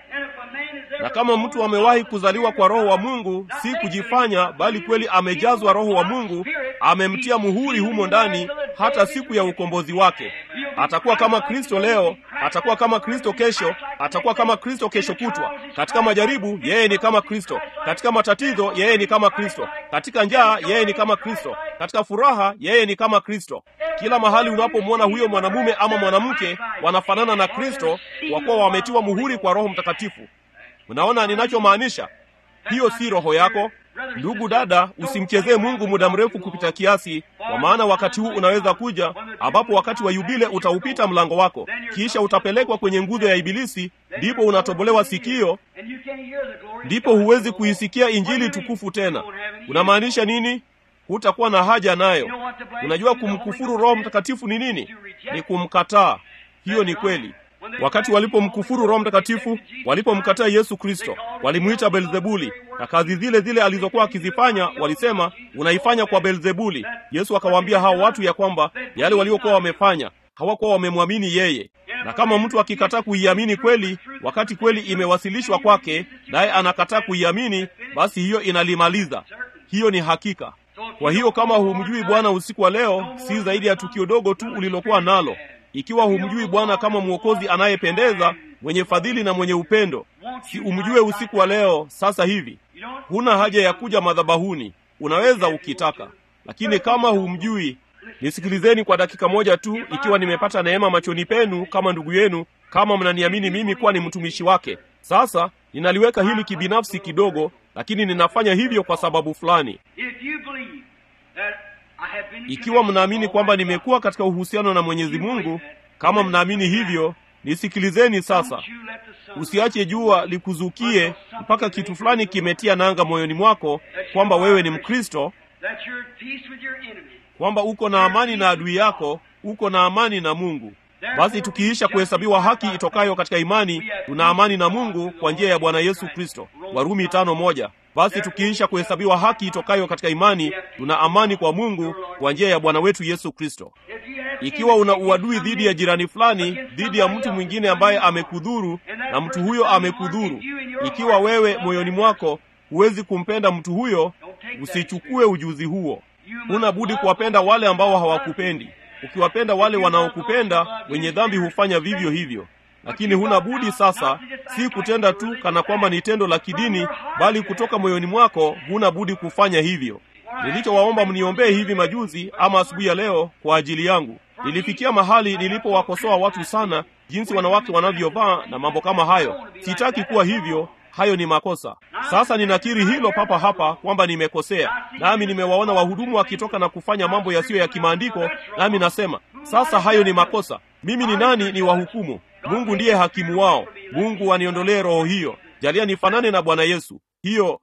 Na kama mtu amewahi kuzaliwa kwa Roho wa Mungu, si kujifanya, bali kweli amejazwa Roho wa Mungu, amemtia muhuri humo ndani, hata siku ya ukombozi wake atakuwa kama Kristo leo, atakuwa kama Kristo kesho, atakuwa kama Kristo kesho kutwa. Katika majaribu, yeye ni kama Kristo. Katika matatizo, yeye ni kama Kristo. Katika njaa, yeye ni kama Kristo. Katika furaha, yeye ni kama Kristo. Kila mahali unapomwona huyo mwanamume ama mwanamke, wanafanana na Kristo kwa kuwa wametiwa muhuri kwa Roho Mtakatifu. Unaona ninachomaanisha? Hiyo si roho yako. Ndugu dada, usimchezee Mungu muda mrefu kupita kiasi, kwa maana wakati huu unaweza kuja ambapo wakati wa yubile utaupita mlango wako, kisha utapelekwa kwenye nguzo ya Ibilisi, ndipo unatobolewa sikio, ndipo huwezi kuisikia injili tukufu tena. Unamaanisha nini? Hutakuwa na haja nayo. Unajua kumkufuru Roho Mtakatifu ni nini? Ni kumkataa. Hiyo ni kweli. wakati walipomkufuru Roho Mtakatifu, walipomkataa Yesu Kristo, walimwita Belzebuli, na kazi zile zile alizokuwa akizifanya walisema, unaifanya kwa Belzebuli. Yesu akawaambia hao watu ya kwamba yale waliokuwa wamefanya hawakuwa wamemwamini yeye, na kama mtu akikataa kuiamini kweli, wakati kweli imewasilishwa kwake, naye anakataa kuiamini, basi hiyo inalimaliza. Hiyo ni hakika. Kwa hiyo kama humjui Bwana usiku wa leo, si zaidi ya tukio dogo tu ulilokuwa nalo. Ikiwa humjui Bwana kama mwokozi anayependeza, mwenye fadhili na mwenye upendo, si umjue usiku wa leo sasa hivi. Huna haja ya kuja madhabahuni, unaweza ukitaka, lakini kama humjui Nisikilizeni kwa dakika moja tu, ikiwa nimepata neema machoni penu kama ndugu yenu, kama mnaniamini mimi kuwa ni mtumishi wake. Sasa ninaliweka hili kibinafsi kidogo, lakini ninafanya hivyo kwa sababu fulani. Ikiwa mnaamini kwamba nimekuwa katika uhusiano na Mwenyezi Mungu, kama mnaamini hivyo, nisikilizeni sasa. Usiache jua likuzukie mpaka kitu fulani kimetia nanga moyoni mwako kwamba wewe ni Mkristo, kwamba uko na amani na adui yako, uko na amani na Mungu. Basi tukiisha kuhesabiwa haki itokayo katika imani, tuna amani na Mungu kwa njia ya Bwana Yesu Kristo. Warumi tano moja. Basi tukiisha kuhesabiwa haki itokayo katika imani, tuna amani kwa Mungu kwa njia ya Bwana wetu Yesu Kristo. Ikiwa una uadui dhidi ya jirani fulani, dhidi ya mtu mwingine ambaye amekudhuru, na mtu huyo amekudhuru, ikiwa wewe moyoni mwako huwezi kumpenda mtu huyo, usichukue ujuzi huo. Huna budi kuwapenda wale ambao hawakupendi. Ukiwapenda wale wanaokupenda, wenye dhambi hufanya vivyo hivyo. Lakini huna budi sasa, si kutenda tu kana kwamba ni tendo la kidini, bali kutoka moyoni mwako huna budi kufanya hivyo. Nilichowaomba mniombee hivi majuzi ama asubuhi ya leo kwa ajili yangu, nilifikia mahali nilipowakosoa watu sana, jinsi wanawake wanavyovaa na mambo kama hayo. Sitaki kuwa hivyo. Hayo ni makosa. Sasa ninakiri hilo papa hapa kwamba nimekosea, nami nimewaona wahudumu wakitoka na kufanya mambo yasiyo ya kimaandiko, nami nasema sasa hayo ni makosa. Mimi ni nani ni wahukumu? Mungu ndiye hakimu wao. Mungu aniondolee roho hiyo, jalia nifanane na Bwana Yesu. Hiyo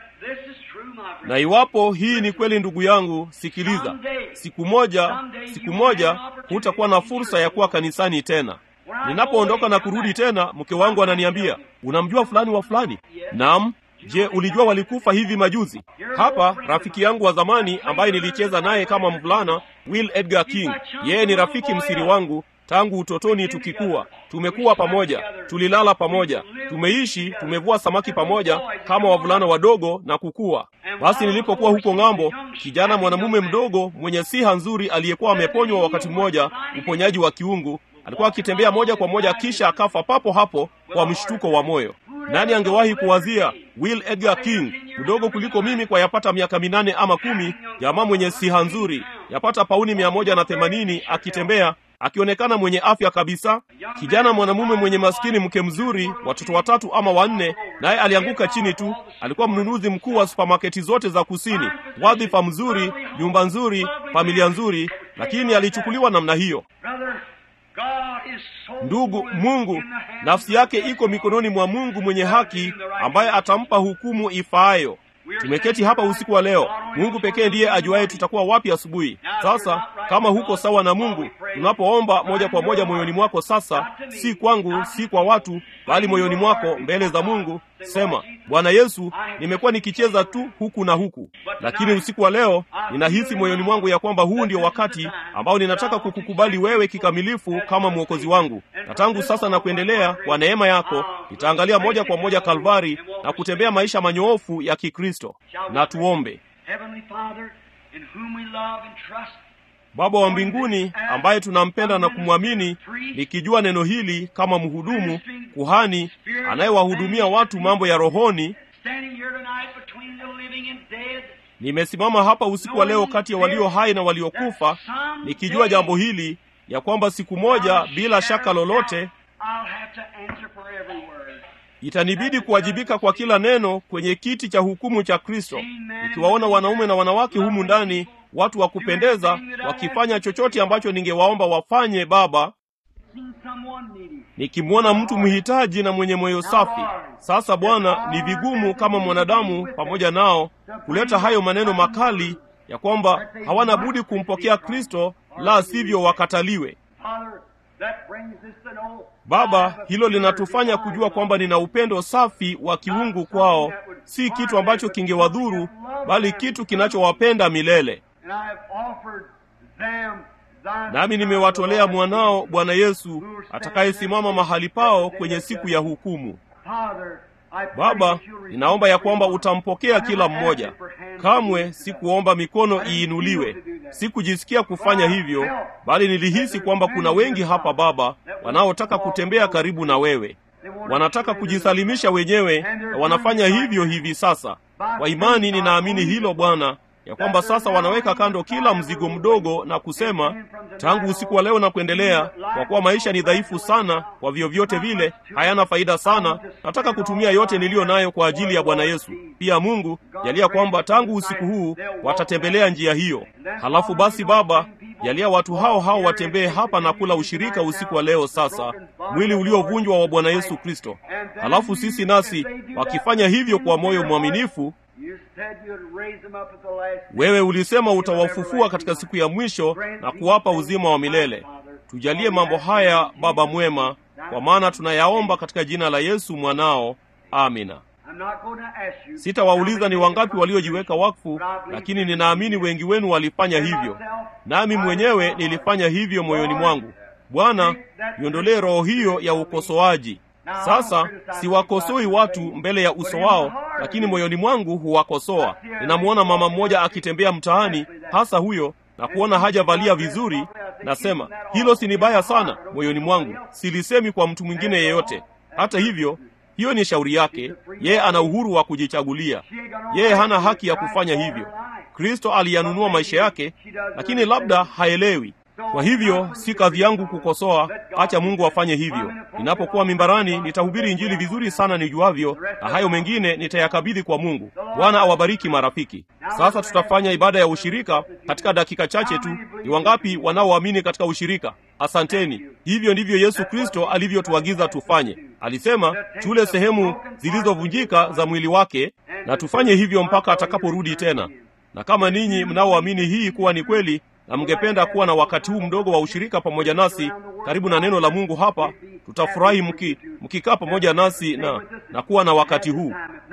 na iwapo hii ni kweli, ndugu yangu, sikiliza, siku moja, siku moja hutakuwa na fursa ya kuwa kanisani tena. Ninapoondoka na kurudi tena, mke wangu ananiambia, unamjua fulani wa fulani? Naam. Je, ulijua walikufa hivi majuzi? Hapa rafiki yangu wa zamani ambaye nilicheza naye kama mvulana, Will Edgar King. Yeye ni rafiki msiri wangu tangu utotoni, tukikuwa tumekuwa pamoja, tulilala pamoja, tumeishi, tumevua samaki pamoja kama wavulana wadogo na kukua. Basi nilipokuwa huko ng'ambo, kijana mwanamume mdogo mwenye siha nzuri aliyekuwa ameponywa wakati mmoja uponyaji wa kiungu alikuwa akitembea moja kwa moja, kisha akafa papo hapo kwa mshtuko wa moyo. Nani angewahi kuwazia Will Edgar King, mdogo kuliko mimi kwa yapata miaka minane ama kumi, jamaa mwenye siha nzuri, yapata pauni mia moja na themanini, akitembea akionekana mwenye afya kabisa, kijana mwanamume mwenye maskini, mke mzuri, watoto watatu ama wanne, naye alianguka chini tu. Alikuwa mnunuzi mkuu wa supamaketi zote za kusini, wadhifa mzuri, nyumba nzuri, familia nzuri, lakini alichukuliwa namna hiyo. Ndugu, Mungu nafsi yake iko mikononi mwa Mungu mwenye haki, ambaye atampa hukumu ifaayo. Tumeketi hapa usiku wa leo. Mungu pekee ndiye ajuaye tutakuwa wapi asubuhi. Sasa kama huko sawa na Mungu, tunapoomba moja kwa moja moyoni mwako, sasa si kwangu, si kwa watu, bali moyoni mwako, mbele za Mungu, sema Bwana Yesu, nimekuwa nikicheza tu huku na huku, lakini usiku wa leo ninahisi moyoni mwangu ya kwamba huu ndio wakati ambao ninataka kukukubali wewe kikamilifu kama mwokozi wangu, na tangu sasa na kuendelea, kwa neema yako nitaangalia moja kwa moja Kalvari na kutembea maisha manyoofu ya Kikristo. Na tuombe. Baba wa mbinguni ambaye tunampenda na kumwamini, nikijua neno hili kama mhudumu kuhani anayewahudumia watu mambo ya rohoni, nimesimama hapa usiku wa leo kati ya walio hai na waliokufa, nikijua jambo hili ya kwamba siku moja bila shaka lolote itanibidi kuwajibika kwa kila neno kwenye kiti cha hukumu cha Kristo, nikiwaona wanaume na wanawake humu ndani, watu wa kupendeza, wakifanya chochote ambacho ningewaomba wafanye, Baba, nikimwona mtu mhitaji na mwenye moyo safi. Sasa Bwana, ni vigumu kama mwanadamu pamoja nao kuleta hayo maneno makali ya kwamba hawana budi kumpokea Kristo, la sivyo wakataliwe. That brings us to know Baba, hilo linatufanya kujua kwamba nina upendo safi wa kiungu kwao, si kitu ambacho kingewadhuru, bali kitu kinachowapenda milele. And I have offered them thy Nami nimewatolea mwanao Bwana Yesu atakayesimama mahali pao kwenye siku ya hukumu. Father, I pray Baba, that you'll ninaomba ya kwamba receive utampokea kila mmoja. Kamwe sikuomba mikono iinuliwe, sikujisikia kufanya hivyo, bali nilihisi kwamba kuna wengi hapa Baba wanaotaka kutembea karibu na wewe, wanataka kujisalimisha wenyewe, na wanafanya hivyo hivi sasa. Kwa imani ninaamini hilo Bwana, ya kwamba sasa wanaweka kando kila mzigo mdogo na kusema, tangu usiku wa leo na kuendelea, kwa kuwa maisha ni dhaifu sana, kwa vyovyote vile hayana faida sana, nataka kutumia yote niliyo nayo kwa ajili ya Bwana Yesu. Pia Mungu jalia kwamba tangu usiku huu watatembelea njia hiyo. Halafu basi Baba, jalia watu hao hao watembee hapa na kula ushirika usiku wa leo sasa, mwili uliovunjwa wa Bwana Yesu Kristo. Halafu sisi nasi wakifanya hivyo kwa moyo mwaminifu You said you'd raise them up at the last wewe ulisema utawafufua katika siku ya mwisho na kuwapa uzima wa milele. Tujalie mambo haya, Baba mwema, kwa maana tunayaomba katika jina la Yesu mwanao. Amina. I'm not going to ask you. Sitawauliza ni wangapi waliojiweka wakfu, lakini ninaamini wengi wenu walifanya hivyo, nami mwenyewe nilifanya hivyo moyoni mwangu. Bwana, niondolee roho hiyo ya ukosoaji. Sasa siwakosoi watu mbele ya uso wao, lakini moyoni mwangu huwakosoa. Ninamwona mama mmoja akitembea mtaani, hasa huyo, na kuona hajavalia vizuri, nasema hilo si ni baya sana moyoni mwangu, silisemi kwa mtu mwingine yeyote. Hata hivyo, hiyo ni shauri yake, yeye ana uhuru wa kujichagulia. Yeye hana haki ya kufanya hivyo. Kristo aliyanunua maisha yake, lakini labda haelewi. Kwa hivyo si kazi yangu kukosoa, acha Mungu afanye hivyo. Ninapokuwa mimbarani, nitahubiri Injili vizuri sana nijuavyo, na hayo mengine nitayakabidhi kwa Mungu. Bwana awabariki marafiki. Sasa tutafanya ibada ya ushirika katika dakika chache tu. Ni wangapi wanaoamini katika ushirika? Asanteni. Hivyo ndivyo Yesu Kristo alivyotuagiza tufanye. Alisema tule sehemu zilizovunjika za mwili wake, na tufanye hivyo mpaka atakaporudi tena. Na kama ninyi mnaoamini hii kuwa ni kweli na mngependa kuwa na wakati huu mdogo wa ushirika pamoja nasi karibu na neno la Mungu hapa, tutafurahi mki mkikaa pamoja nasi na, na kuwa na wakati huu.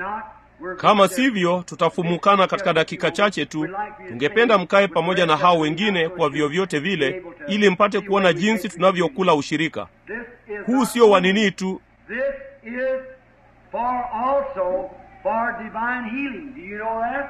Kama sivyo, tutafumukana katika dakika chache tu. Tungependa mkae pamoja na hao wengine kwa vyovyote vile, ili mpate kuona jinsi tunavyokula ushirika huu. Sio wa nini tu, This is for also for divine healing. Do you know that?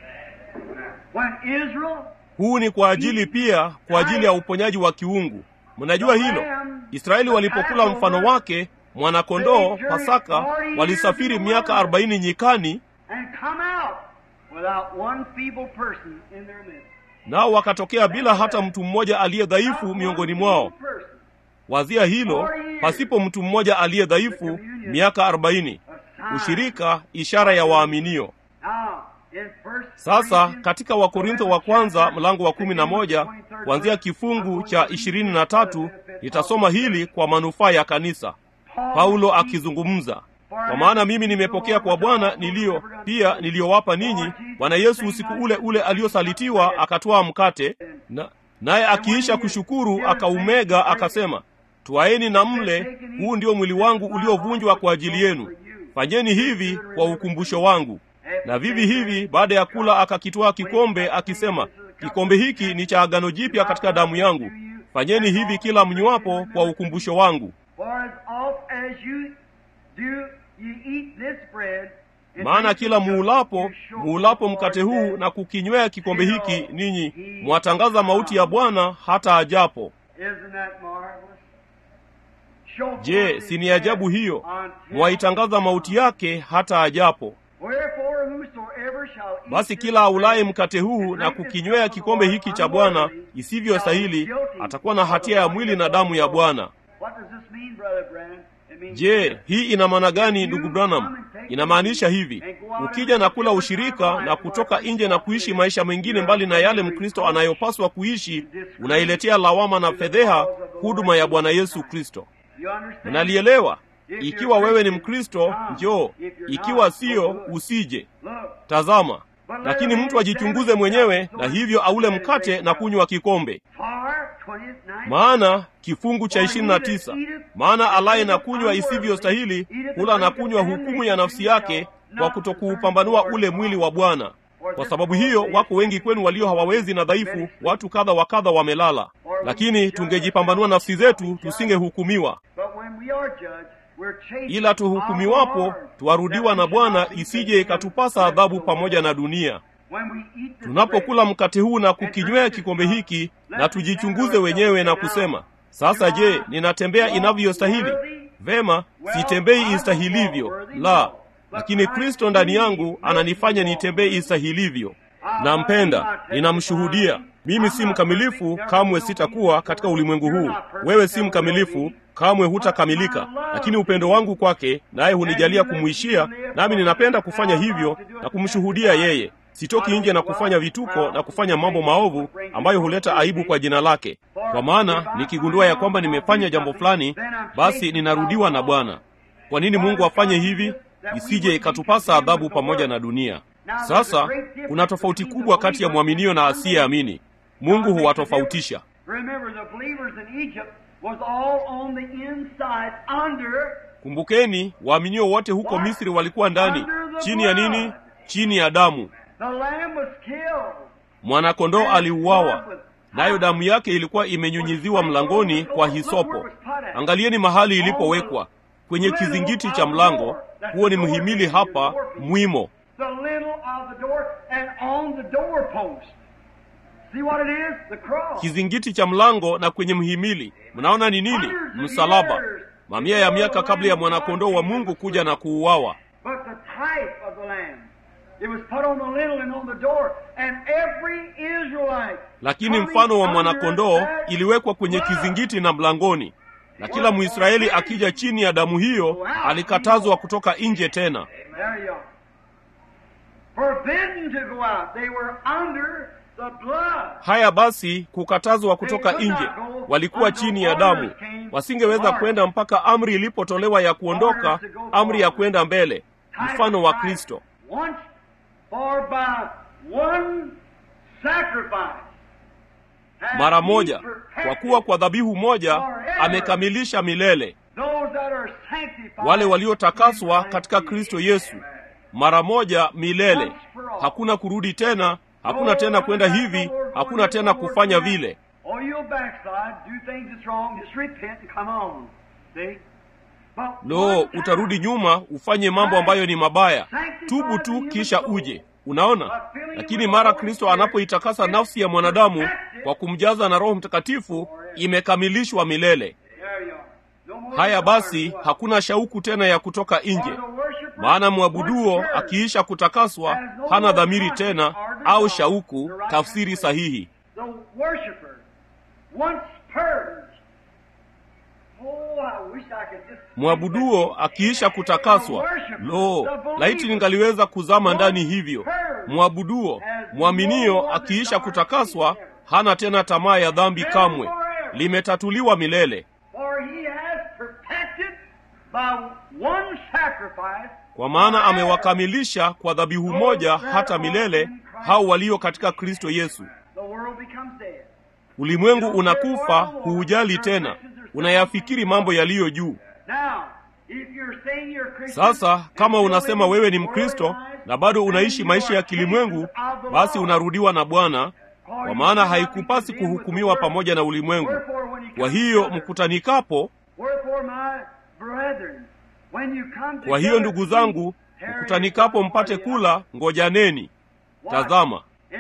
When Israel huu ni kwa ajili pia kwa ajili ya uponyaji wa kiungu. Mnajua hilo. Israeli walipokula mfano wake mwanakondoo Pasaka, walisafiri miaka arobaini nyikani, and come out without one feeble person in their midst. nao wakatokea bila hata mtu mmoja aliye dhaifu miongoni mwao. Person. Wazia hilo, pasipo mtu mmoja aliye dhaifu miaka arobaini. Ushirika, ishara ya waaminio. Now, in first Sasa Corinthians, katika Wakorintho wa kwanza mlango wa kumi na moja kuanzia kifungu cha ishirini na tatu nitasoma hili kwa manufaa ya kanisa. Paulo akizungumza, kwa maana mimi nimepokea kwa Bwana niliyo pia niliyowapa ninyi, Bwana Yesu usiku ule ule aliosalitiwa akatwaa mkate, na naye akiisha kushukuru akaumega, akasema, twaeni na mle, huu ndio mwili wangu uliovunjwa kwa ajili yenu, fanyeni hivi kwa ukumbusho wangu. Na vivi hivi baada ya kula akakitwaa kikombe akisema, kikombe hiki ni cha agano jipya katika damu yangu, fanyeni hivi kila mnywapo kwa ukumbusho wangu. For as oft as you do ye eat this bread and Maana drink kila this cup, muulapo you show muulapo the mkate Lord huu that na kukinywea kikombe hiki, ninyi mwatangaza mauti ya Bwana hata ajapo. Isn't that marvelous? Show Je, forth si ni his ajabu death hiyo? until- Mwaitangaza mauti yake hata ajapo. Wherefore whosoever shall eat Basi this kila aulaye bread mkate huu na kukinywea kikombe hiki cha Bwana isivyo stahili atakuwa na hatia ya mwili na damu ya Bwana. What does this mean, Brother Branham? It means Je, hii ina maana gani ndugu Branham? Inamaanisha hivi: ukija na kula ushirika na kutoka nje na kuishi maisha mengine mbali na yale Mkristo anayopaswa kuishi, unailetea lawama na fedheha huduma ya Bwana Yesu Kristo. you understand? Mnalielewa? Ikiwa wewe ni Mkristo, njoo; ikiwa sio, usije. Look, Tazama, lakini mtu ajichunguze mwenyewe, na hivyo aule mkate na kunywa kikombe. for maana kifungu cha ishirini na tisa maana alaye na kunywa isivyostahili hula na kunywa hukumu ya nafsi yake kwa kutokuupambanua ule mwili wa bwana kwa sababu hiyo wako wengi kwenu walio hawawezi na dhaifu watu kadha wa kadha wamelala lakini tungejipambanua nafsi zetu tusingehukumiwa ila tuhukumiwapo twarudiwa na bwana isije ikatupasa adhabu pamoja na dunia tunapokula mkate huu na kukinywea kikombe hiki na tujichunguze wenyewe na kusema sasa je ninatembea inavyostahili vema sitembei istahilivyo la lakini kristo ndani yangu ananifanya nitembee istahilivyo nampenda ninamshuhudia mimi si mkamilifu kamwe sitakuwa katika ulimwengu huu wewe si mkamilifu kamwe hutakamilika lakini upendo wangu kwake naye hunijalia kumwishia nami ninapenda kufanya hivyo na kumshuhudia yeye sitoki nje na kufanya vituko na kufanya mambo maovu ambayo huleta aibu kwa jina lake kwa maana nikigundua ya kwamba nimefanya jambo fulani basi ninarudiwa na bwana kwa nini mungu afanye hivi isije ikatupasa adhabu pamoja na dunia sasa kuna tofauti kubwa kati ya mwaminio na asiyeamini mungu huwatofautisha kumbukeni waaminio wote huko misri walikuwa ndani chini ya nini chini ya damu mwanakondoo aliuawa nayo damu yake ilikuwa imenyunyiziwa mlangoni kwa hisopo angalieni mahali ilipowekwa kwenye kizingiti cha mlango huo ni mhimili hapa mwimo kizingiti cha mlango na kwenye mhimili mnaona ni nini msalaba mamia ya miaka kabla ya mwanakondoo wa mungu kuja na kuuawa lakini mfano wa mwanakondoo iliwekwa kwenye kizingiti na mlangoni na kila mwisraeli akija chini ya damu hiyo alikatazwa kutoka nje tena haya basi kukatazwa kutoka nje walikuwa chini ya damu wasingeweza kwenda mpaka amri ilipotolewa ya kuondoka amri ya kwenda mbele mfano wa kristo mara moja kwa kuwa kwa dhabihu moja amekamilisha milele wale waliotakaswa katika kristo yesu mara moja milele hakuna kurudi tena hakuna tena kwenda hivi hakuna tena kufanya vile lo utarudi nyuma ufanye mambo ambayo ni mabaya tubu tu kisha uje unaona lakini mara kristo anapoitakasa nafsi ya mwanadamu kwa kumjaza na roho mtakatifu imekamilishwa milele haya basi hakuna shauku tena ya kutoka nje maana mwabuduo akiisha kutakaswa hana dhamiri tena au shauku tafsiri sahihi mwabuduo akiisha kutakaswa lo laiti ningaliweza kuzama ndani hivyo mwabuduo mwaminio akiisha kutakaswa hana tena tamaa ya dhambi kamwe limetatuliwa milele kwa maana amewakamilisha kwa dhabihu moja hata milele hao walio katika kristo yesu ulimwengu unakufa huujali tena unayafikiri mambo yaliyo juu sasa kama unasema wewe ni mkristo na bado unaishi maisha ya kilimwengu basi unarudiwa na bwana kwa maana haikupasi kuhukumiwa pamoja na ulimwengu kwa hiyo mkutanikapo kwa hiyo ndugu zangu mkutanikapo mpate kula ngojaneni tazama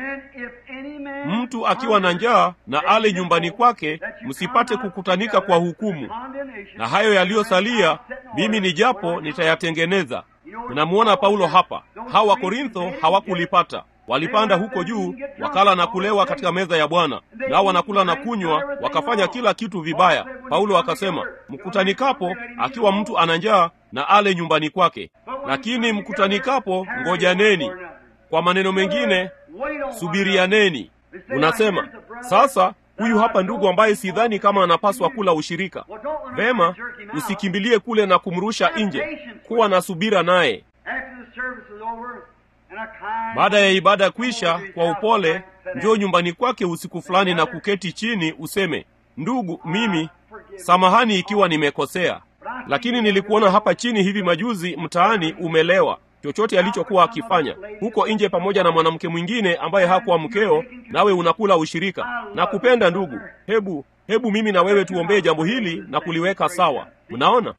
mtu akiwa na njaa na ale nyumbani kwake msipate kukutanika kwa hukumu na hayo yaliyosalia mimi ni japo nitayatengeneza tunamwona paulo hapa hawa wakorintho hawakulipata walipanda huko juu wakala na kulewa katika meza ya bwana nao wanakula na kunywa wakafanya kila kitu vibaya paulo akasema mkutanikapo akiwa mtu ana njaa na ale nyumbani kwake lakini mkutanikapo ngojaneni kwa maneno mengine subirianeni unasema sasa huyu hapa ndugu ambaye sidhani kama anapaswa kula ushirika vema usikimbilie kule na kumrusha nje kuwa na subira naye Baada ya ibada kwisha, kwa upole njoo nyumbani kwake usiku fulani na kuketi chini, useme, ndugu, mimi samahani ikiwa nimekosea, lakini nilikuona hapa chini hivi majuzi mtaani umelewa chochote alichokuwa akifanya huko nje pamoja na mwanamke mwingine ambaye hakuwa mkeo, nawe unakula ushirika. Na kupenda ndugu, hebu hebu mimi na wewe tuombee jambo hili na kuliweka sawa. Mnaona,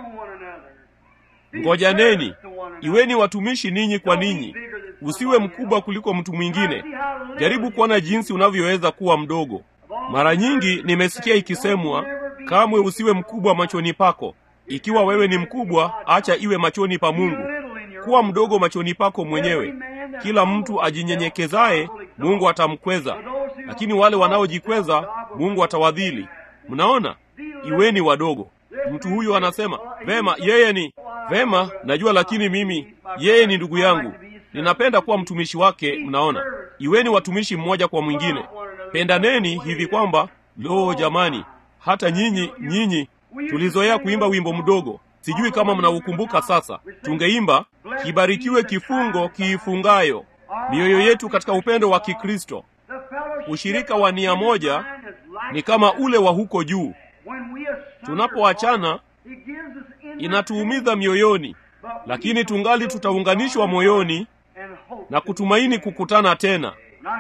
ngojaneni, iweni watumishi ninyi kwa ninyi. Usiwe mkubwa kuliko mtu mwingine. Jaribu kuona jinsi unavyoweza kuwa mdogo. Mara nyingi nimesikia ikisemwa, kamwe usiwe mkubwa machoni pako. Ikiwa wewe ni mkubwa, acha iwe machoni pa Mungu. Kuwa mdogo machoni pako mwenyewe. Kila mtu ajinyenyekezaye Mungu atamkweza, lakini wale wanaojikweza Mungu atawadhili. Mnaona, iweni wadogo. Mtu huyu anasema vema, yeye ni vema, najua, lakini mimi, yeye ni ndugu yangu, ninapenda kuwa mtumishi wake. Mnaona, iweni watumishi mmoja kwa mwingine, pendaneni hivi kwamba, lo, jamani, hata nyinyi nyinyi, tulizoea kuimba wimbo mdogo Sijui kama mnaukumbuka sasa. Tungeimba, kibarikiwe kifungo kiifungayo mioyo yetu katika upendo wa Kikristo. Ushirika wa nia moja ni kama ule wa huko juu. Tunapoachana inatuumiza mioyoni, lakini tungali tutaunganishwa moyoni na kutumaini kukutana tena.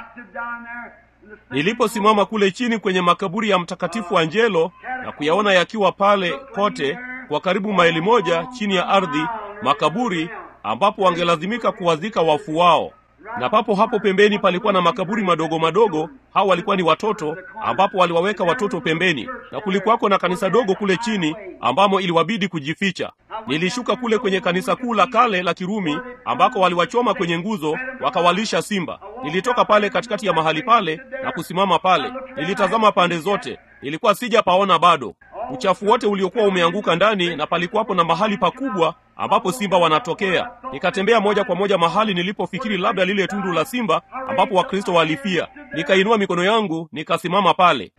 Niliposimama kule chini kwenye makaburi ya Mtakatifu Angelo na kuyaona yakiwa pale kote kwa karibu maili moja chini ya ardhi, makaburi ambapo wangelazimika kuwazika wafu wao, na papo hapo pembeni palikuwa na makaburi madogo madogo. Hao walikuwa ni watoto, ambapo waliwaweka watoto pembeni, na kulikuwako na kanisa dogo kule chini ambamo iliwabidi kujificha. Nilishuka kule kwenye kanisa kuu la kale la Kirumi ambako waliwachoma kwenye nguzo wakawalisha simba. Nilitoka pale katikati ya mahali pale na kusimama pale, nilitazama pande zote, nilikuwa sijapaona bado uchafu wote uliokuwa umeanguka ndani, na palikuwapo na mahali pakubwa ambapo simba wanatokea. Nikatembea moja kwa moja mahali nilipofikiri labda lile tundu la simba ambapo Wakristo walifia. Nikainua mikono yangu nikasimama pale,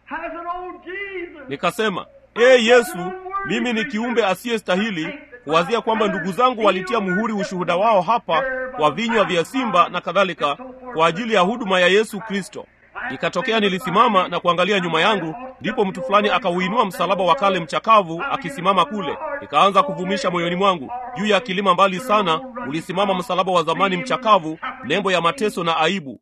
nikasema, ee Yesu, mimi ni kiumbe asiyestahili kuwazia kwamba ndugu zangu walitia muhuri ushuhuda wao hapa kwa vinywa vya simba na kadhalika, kwa ajili ya huduma ya Yesu Kristo. Ikatokea nilisimama na kuangalia nyuma yangu, ndipo mtu fulani akauinua msalaba wa kale mchakavu akisimama kule. Ikaanza kuvumisha moyoni mwangu, juu ya kilima mbali sana ulisimama msalaba wa zamani mchakavu, nembo ya mateso na aibu.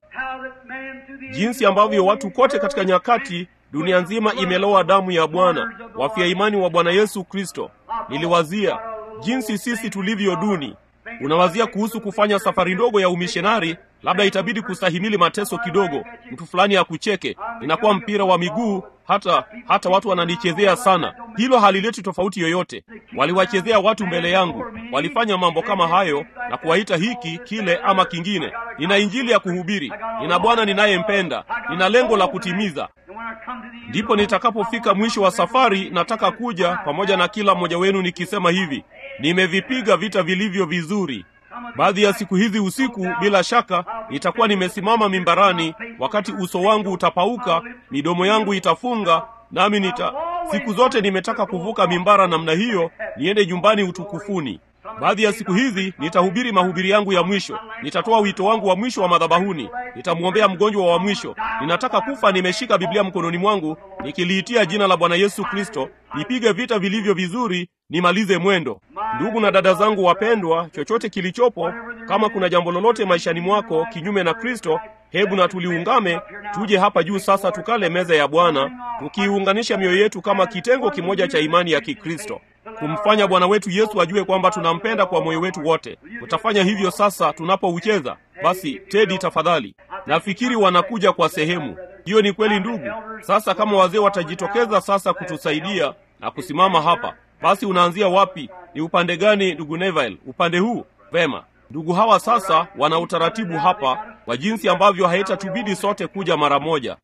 Jinsi ambavyo watu kote katika nyakati dunia nzima imelowa damu ya Bwana, wafia imani wa Bwana Yesu Kristo. Niliwazia jinsi sisi tulivyo duni. Unawazia kuhusu kufanya safari ndogo ya umishonari, labda itabidi kustahimili mateso kidogo, mtu fulani akucheke, inakuwa mpira wa miguu, hata hata watu wananichezea sana. Hilo halileti tofauti yoyote. Waliwachezea watu mbele yangu, walifanya mambo kama hayo na kuwaita hiki kile ama kingine. Nina injili ya kuhubiri, nina Bwana ninayempenda, nina lengo la kutimiza. Ndipo nitakapofika mwisho wa safari, nataka kuja pamoja na kila mmoja wenu nikisema hivi, nimevipiga vita vilivyo vizuri. Baadhi ya siku hizi usiku, bila shaka, nitakuwa nimesimama mimbarani, wakati uso wangu utapauka, midomo yangu itafunga, nami nita siku zote nimetaka kuvuka mimbara namna hiyo, niende nyumbani utukufuni. Baadhi ya siku hizi nitahubiri mahubiri yangu ya mwisho, nitatoa wito wangu wa mwisho wa madhabahuni, nitamwombea mgonjwa wa mwisho. Ninataka kufa nimeshika Biblia mkononi mwangu, nikiliitia jina la Bwana Yesu Kristo, nipige vita vilivyo vizuri, nimalize mwendo. Ndugu na dada zangu wapendwa, chochote kilichopo, kama kuna jambo lolote maishani mwako kinyume na Kristo, hebu na tuliungame, tuje hapa juu sasa, tukale meza ya Bwana, tukiiunganisha mioyo yetu kama kitengo kimoja cha imani ya Kikristo, kumfanya Bwana wetu Yesu ajue kwamba tunampenda kwa moyo wetu wote. Utafanya hivyo sasa tunapoucheza. Basi Tedi, tafadhali. Nafikiri wanakuja kwa sehemu hiyo. Ni kweli ndugu. Sasa kama wazee watajitokeza sasa kutusaidia na kusimama hapa, basi unaanzia wapi? Ni upande gani, ndugu Neville? Upande huu? Vema. Ndugu hawa sasa wana utaratibu hapa wa jinsi ambavyo haitatubidi sote kuja mara moja.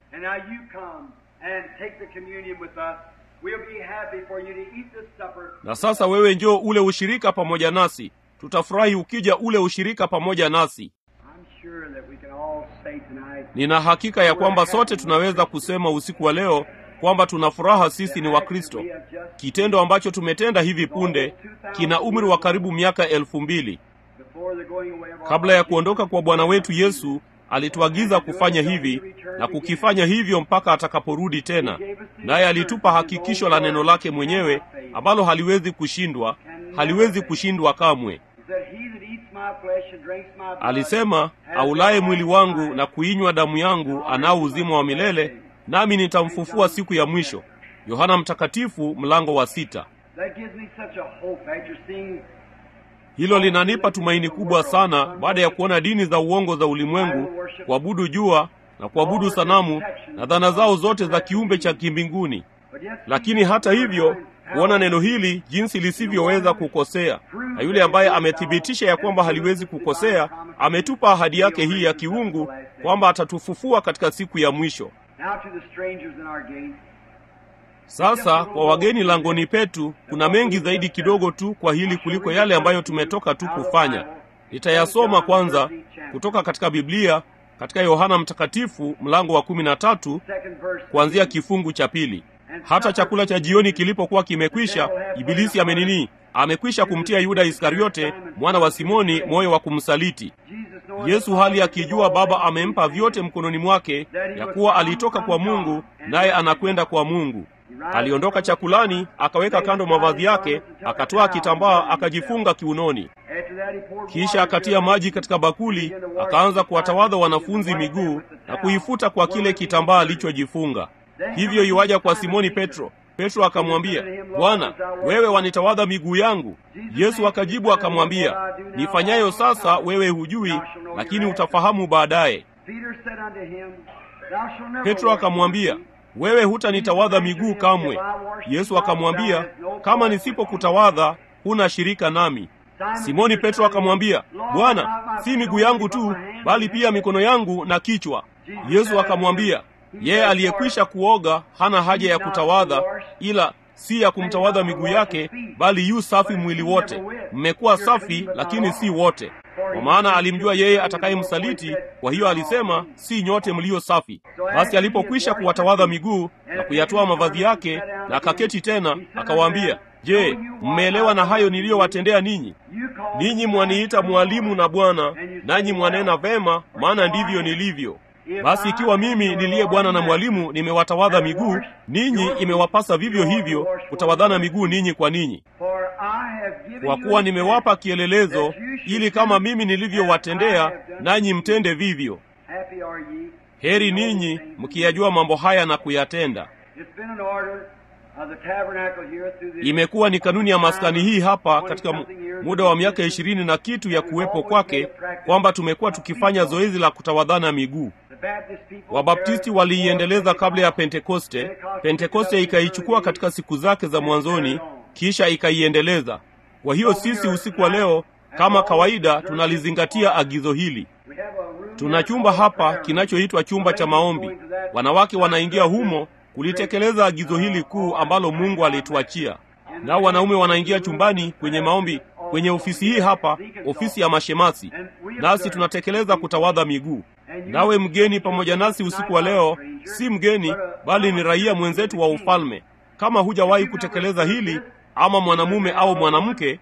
Na sasa wewe njoo ule ushirika pamoja nasi, tutafurahi ukija ule ushirika pamoja nasi. Nina hakika ya kwamba sote tunaweza kusema usiku wa leo kwamba tuna furaha sisi ni Wakristo. Kitendo ambacho tumetenda hivi punde kina umri wa karibu miaka elfu mbili. Kabla ya kuondoka kwa Bwana wetu Yesu alituagiza kufanya hivi na kukifanya hivyo mpaka atakaporudi tena, naye alitupa hakikisho la neno lake mwenyewe ambalo haliwezi kushindwa, haliwezi kushindwa kamwe. Alisema, aulaye mwili wangu na kuinywa damu yangu anao uzima wa milele, nami nitamfufua siku ya mwisho. Yohana Mtakatifu mlango wa sita. Hilo linanipa tumaini kubwa sana baada ya kuona dini za uongo za ulimwengu kuabudu jua na kuabudu sanamu na dhana zao zote za kiumbe cha kimbinguni. Lakini hata hivyo kuona neno hili jinsi lisivyoweza kukosea, na yule ambaye amethibitisha ya kwamba haliwezi kukosea ametupa ahadi yake hii ya kiungu kwamba atatufufua katika siku ya mwisho. Sasa kwa wageni langoni petu, kuna mengi zaidi kidogo tu kwa hili kuliko yale ambayo tumetoka tu kufanya. Nitayasoma kwanza kutoka katika Biblia katika Yohana Mtakatifu mlango wa kumi na tatu kuanzia kifungu cha pili. Hata chakula cha jioni kilipokuwa kimekwisha, Ibilisi amenini amekwisha kumtia Yuda Iskariote mwana wa Simoni moyo wa kumsaliti Yesu, hali akijua Baba amempa vyote mkononi mwake, ya kuwa alitoka kwa Mungu naye anakwenda kwa Mungu. Aliondoka chakulani, akaweka kando mavazi yake, akatoa kitambaa akajifunga kiunoni, kisha akatia maji katika bakuli, akaanza kuwatawadha wanafunzi miguu na kuifuta kwa kile kitambaa alichojifunga. Hivyo iwaja kwa Simoni Petro. Petro akamwambia, Bwana, wewe wanitawadha miguu yangu? Yesu akajibu akamwambia, nifanyayo sasa wewe hujui, lakini utafahamu baadaye. Petro akamwambia, wewe hutanitawadha miguu kamwe. Yesu akamwambia, kama nisipokutawadha huna shirika nami. Simoni Petro akamwambia, Bwana, si miguu yangu tu, bali pia mikono yangu na kichwa. Yesu akamwambia, yeye aliyekwisha kuoga hana haja ya kutawadha, ila si ya kumtawadha miguu yake, bali yu safi mwili wote. Mmekuwa safi, lakini si wote, kwa maana alimjua yeye atakayemsaliti. Kwa hiyo alisema, si nyote mlio safi. Basi alipokwisha kuwatawadha miguu na kuyatoa mavazi yake na akaketi tena, akawaambia, Je, mmeelewa na hayo niliyowatendea ninyi? Ninyi mwaniita mwalimu na Bwana, nanyi mwanena vema, maana ndivyo nilivyo. Basi ikiwa mimi niliye Bwana na mwalimu nimewatawadha miguu, ninyi imewapasa vivyo hivyo kutawadhana miguu ninyi kwa ninyi. Kwa kuwa nimewapa kielelezo, ili kama mimi nilivyowatendea, nanyi mtende vivyo. Heri ninyi mkiyajua mambo haya na kuyatenda. Imekuwa ni kanuni ya maskani hii hapa katika muda wa miaka ishirini na kitu ya kuwepo kwake, kwamba tumekuwa tukifanya zoezi la kutawadhana miguu. Wabaptisti waliiendeleza kabla ya Pentekoste. Pentekoste ikaichukua katika siku zake za mwanzoni, kisha ikaiendeleza. Kwa hiyo sisi usiku wa leo, kama kawaida, tunalizingatia agizo hili. Tuna chumba hapa kinachoitwa chumba cha maombi. Wanawake wanaingia humo kulitekeleza agizo hili kuu ambalo Mungu alituachia. Nao wanaume wanaingia chumbani kwenye maombi kwenye ofisi hii hapa, ofisi ya mashemasi, nasi tunatekeleza kutawadha miguu. Nawe mgeni pamoja nasi usiku wa leo, si mgeni bali ni raia mwenzetu wa ufalme. Kama hujawahi kutekeleza hili, ama mwanamume au mwanamke,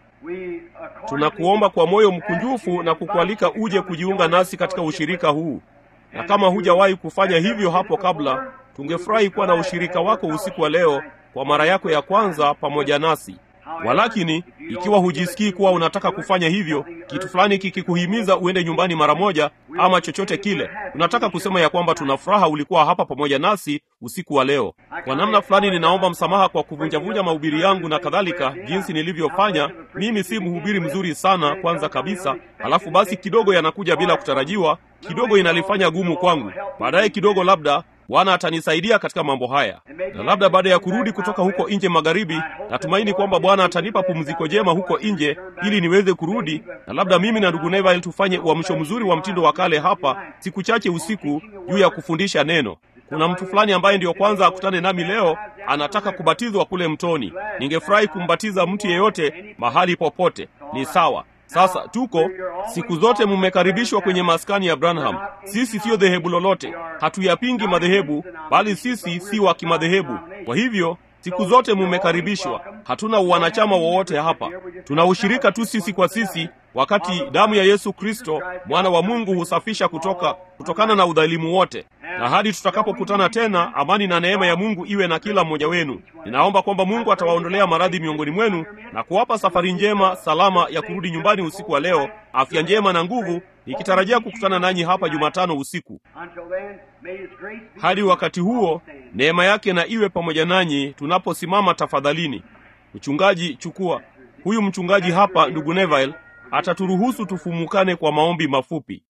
tunakuomba kwa moyo mkunjufu na kukualika uje kujiunga nasi katika ushirika huu. Na kama hujawahi kufanya hivyo hapo kabla, tungefurahi kuwa na ushirika wako usiku wa leo kwa mara yako ya kwanza pamoja nasi. Walakini, ikiwa hujisikii kuwa unataka kufanya hivyo, kitu fulani kikikuhimiza uende nyumbani mara moja, ama chochote kile, tunataka kusema ya kwamba tuna furaha ulikuwa hapa pamoja nasi usiku wa leo. Kwa namna fulani, ninaomba msamaha kwa kuvunjavunja mahubiri yangu na kadhalika, jinsi nilivyofanya. Mimi si mhubiri mzuri sana, kwanza kabisa, halafu basi kidogo yanakuja bila kutarajiwa, kidogo inalifanya gumu kwangu. Baadaye kidogo labda Bwana atanisaidia katika mambo haya, na labda baada ya kurudi kutoka huko nje magharibi, natumaini kwamba Bwana atanipa pumziko jema huko nje ili niweze kurudi, na labda mimi na ndugu Neville tufanye uamsho mzuri wa mtindo wa kale hapa siku chache usiku juu ya kufundisha neno. Kuna mtu fulani ambaye ndiyo kwanza akutane nami leo, anataka kubatizwa kule mtoni. Ningefurahi kumbatiza mtu yeyote mahali popote, ni sawa. Sasa tuko siku zote, mmekaribishwa kwenye maskani ya Branham. Sisi siyo dhehebu lolote, hatuyapingi madhehebu, bali sisi si wa kimadhehebu. Kwa hivyo siku zote mmekaribishwa. hatuna uwanachama wowote hapa. Tuna ushirika tu sisi kwa sisi, wakati damu ya Yesu Kristo mwana wa Mungu husafisha kutoka kutokana na udhalimu wote. Na hadi tutakapokutana tena, amani na neema ya Mungu iwe na kila mmoja wenu. Ninaomba kwamba Mungu atawaondolea maradhi miongoni mwenu na kuwapa safari njema salama ya kurudi nyumbani usiku wa leo, afya njema na nguvu, nikitarajia kukutana nanyi hapa Jumatano usiku. Hadi wakati huo, neema yake na iwe pamoja nanyi tunaposimama tafadhalini. Mchungaji, chukua huyu mchungaji hapa, ndugu Neville, ataturuhusu tufumukane kwa maombi mafupi.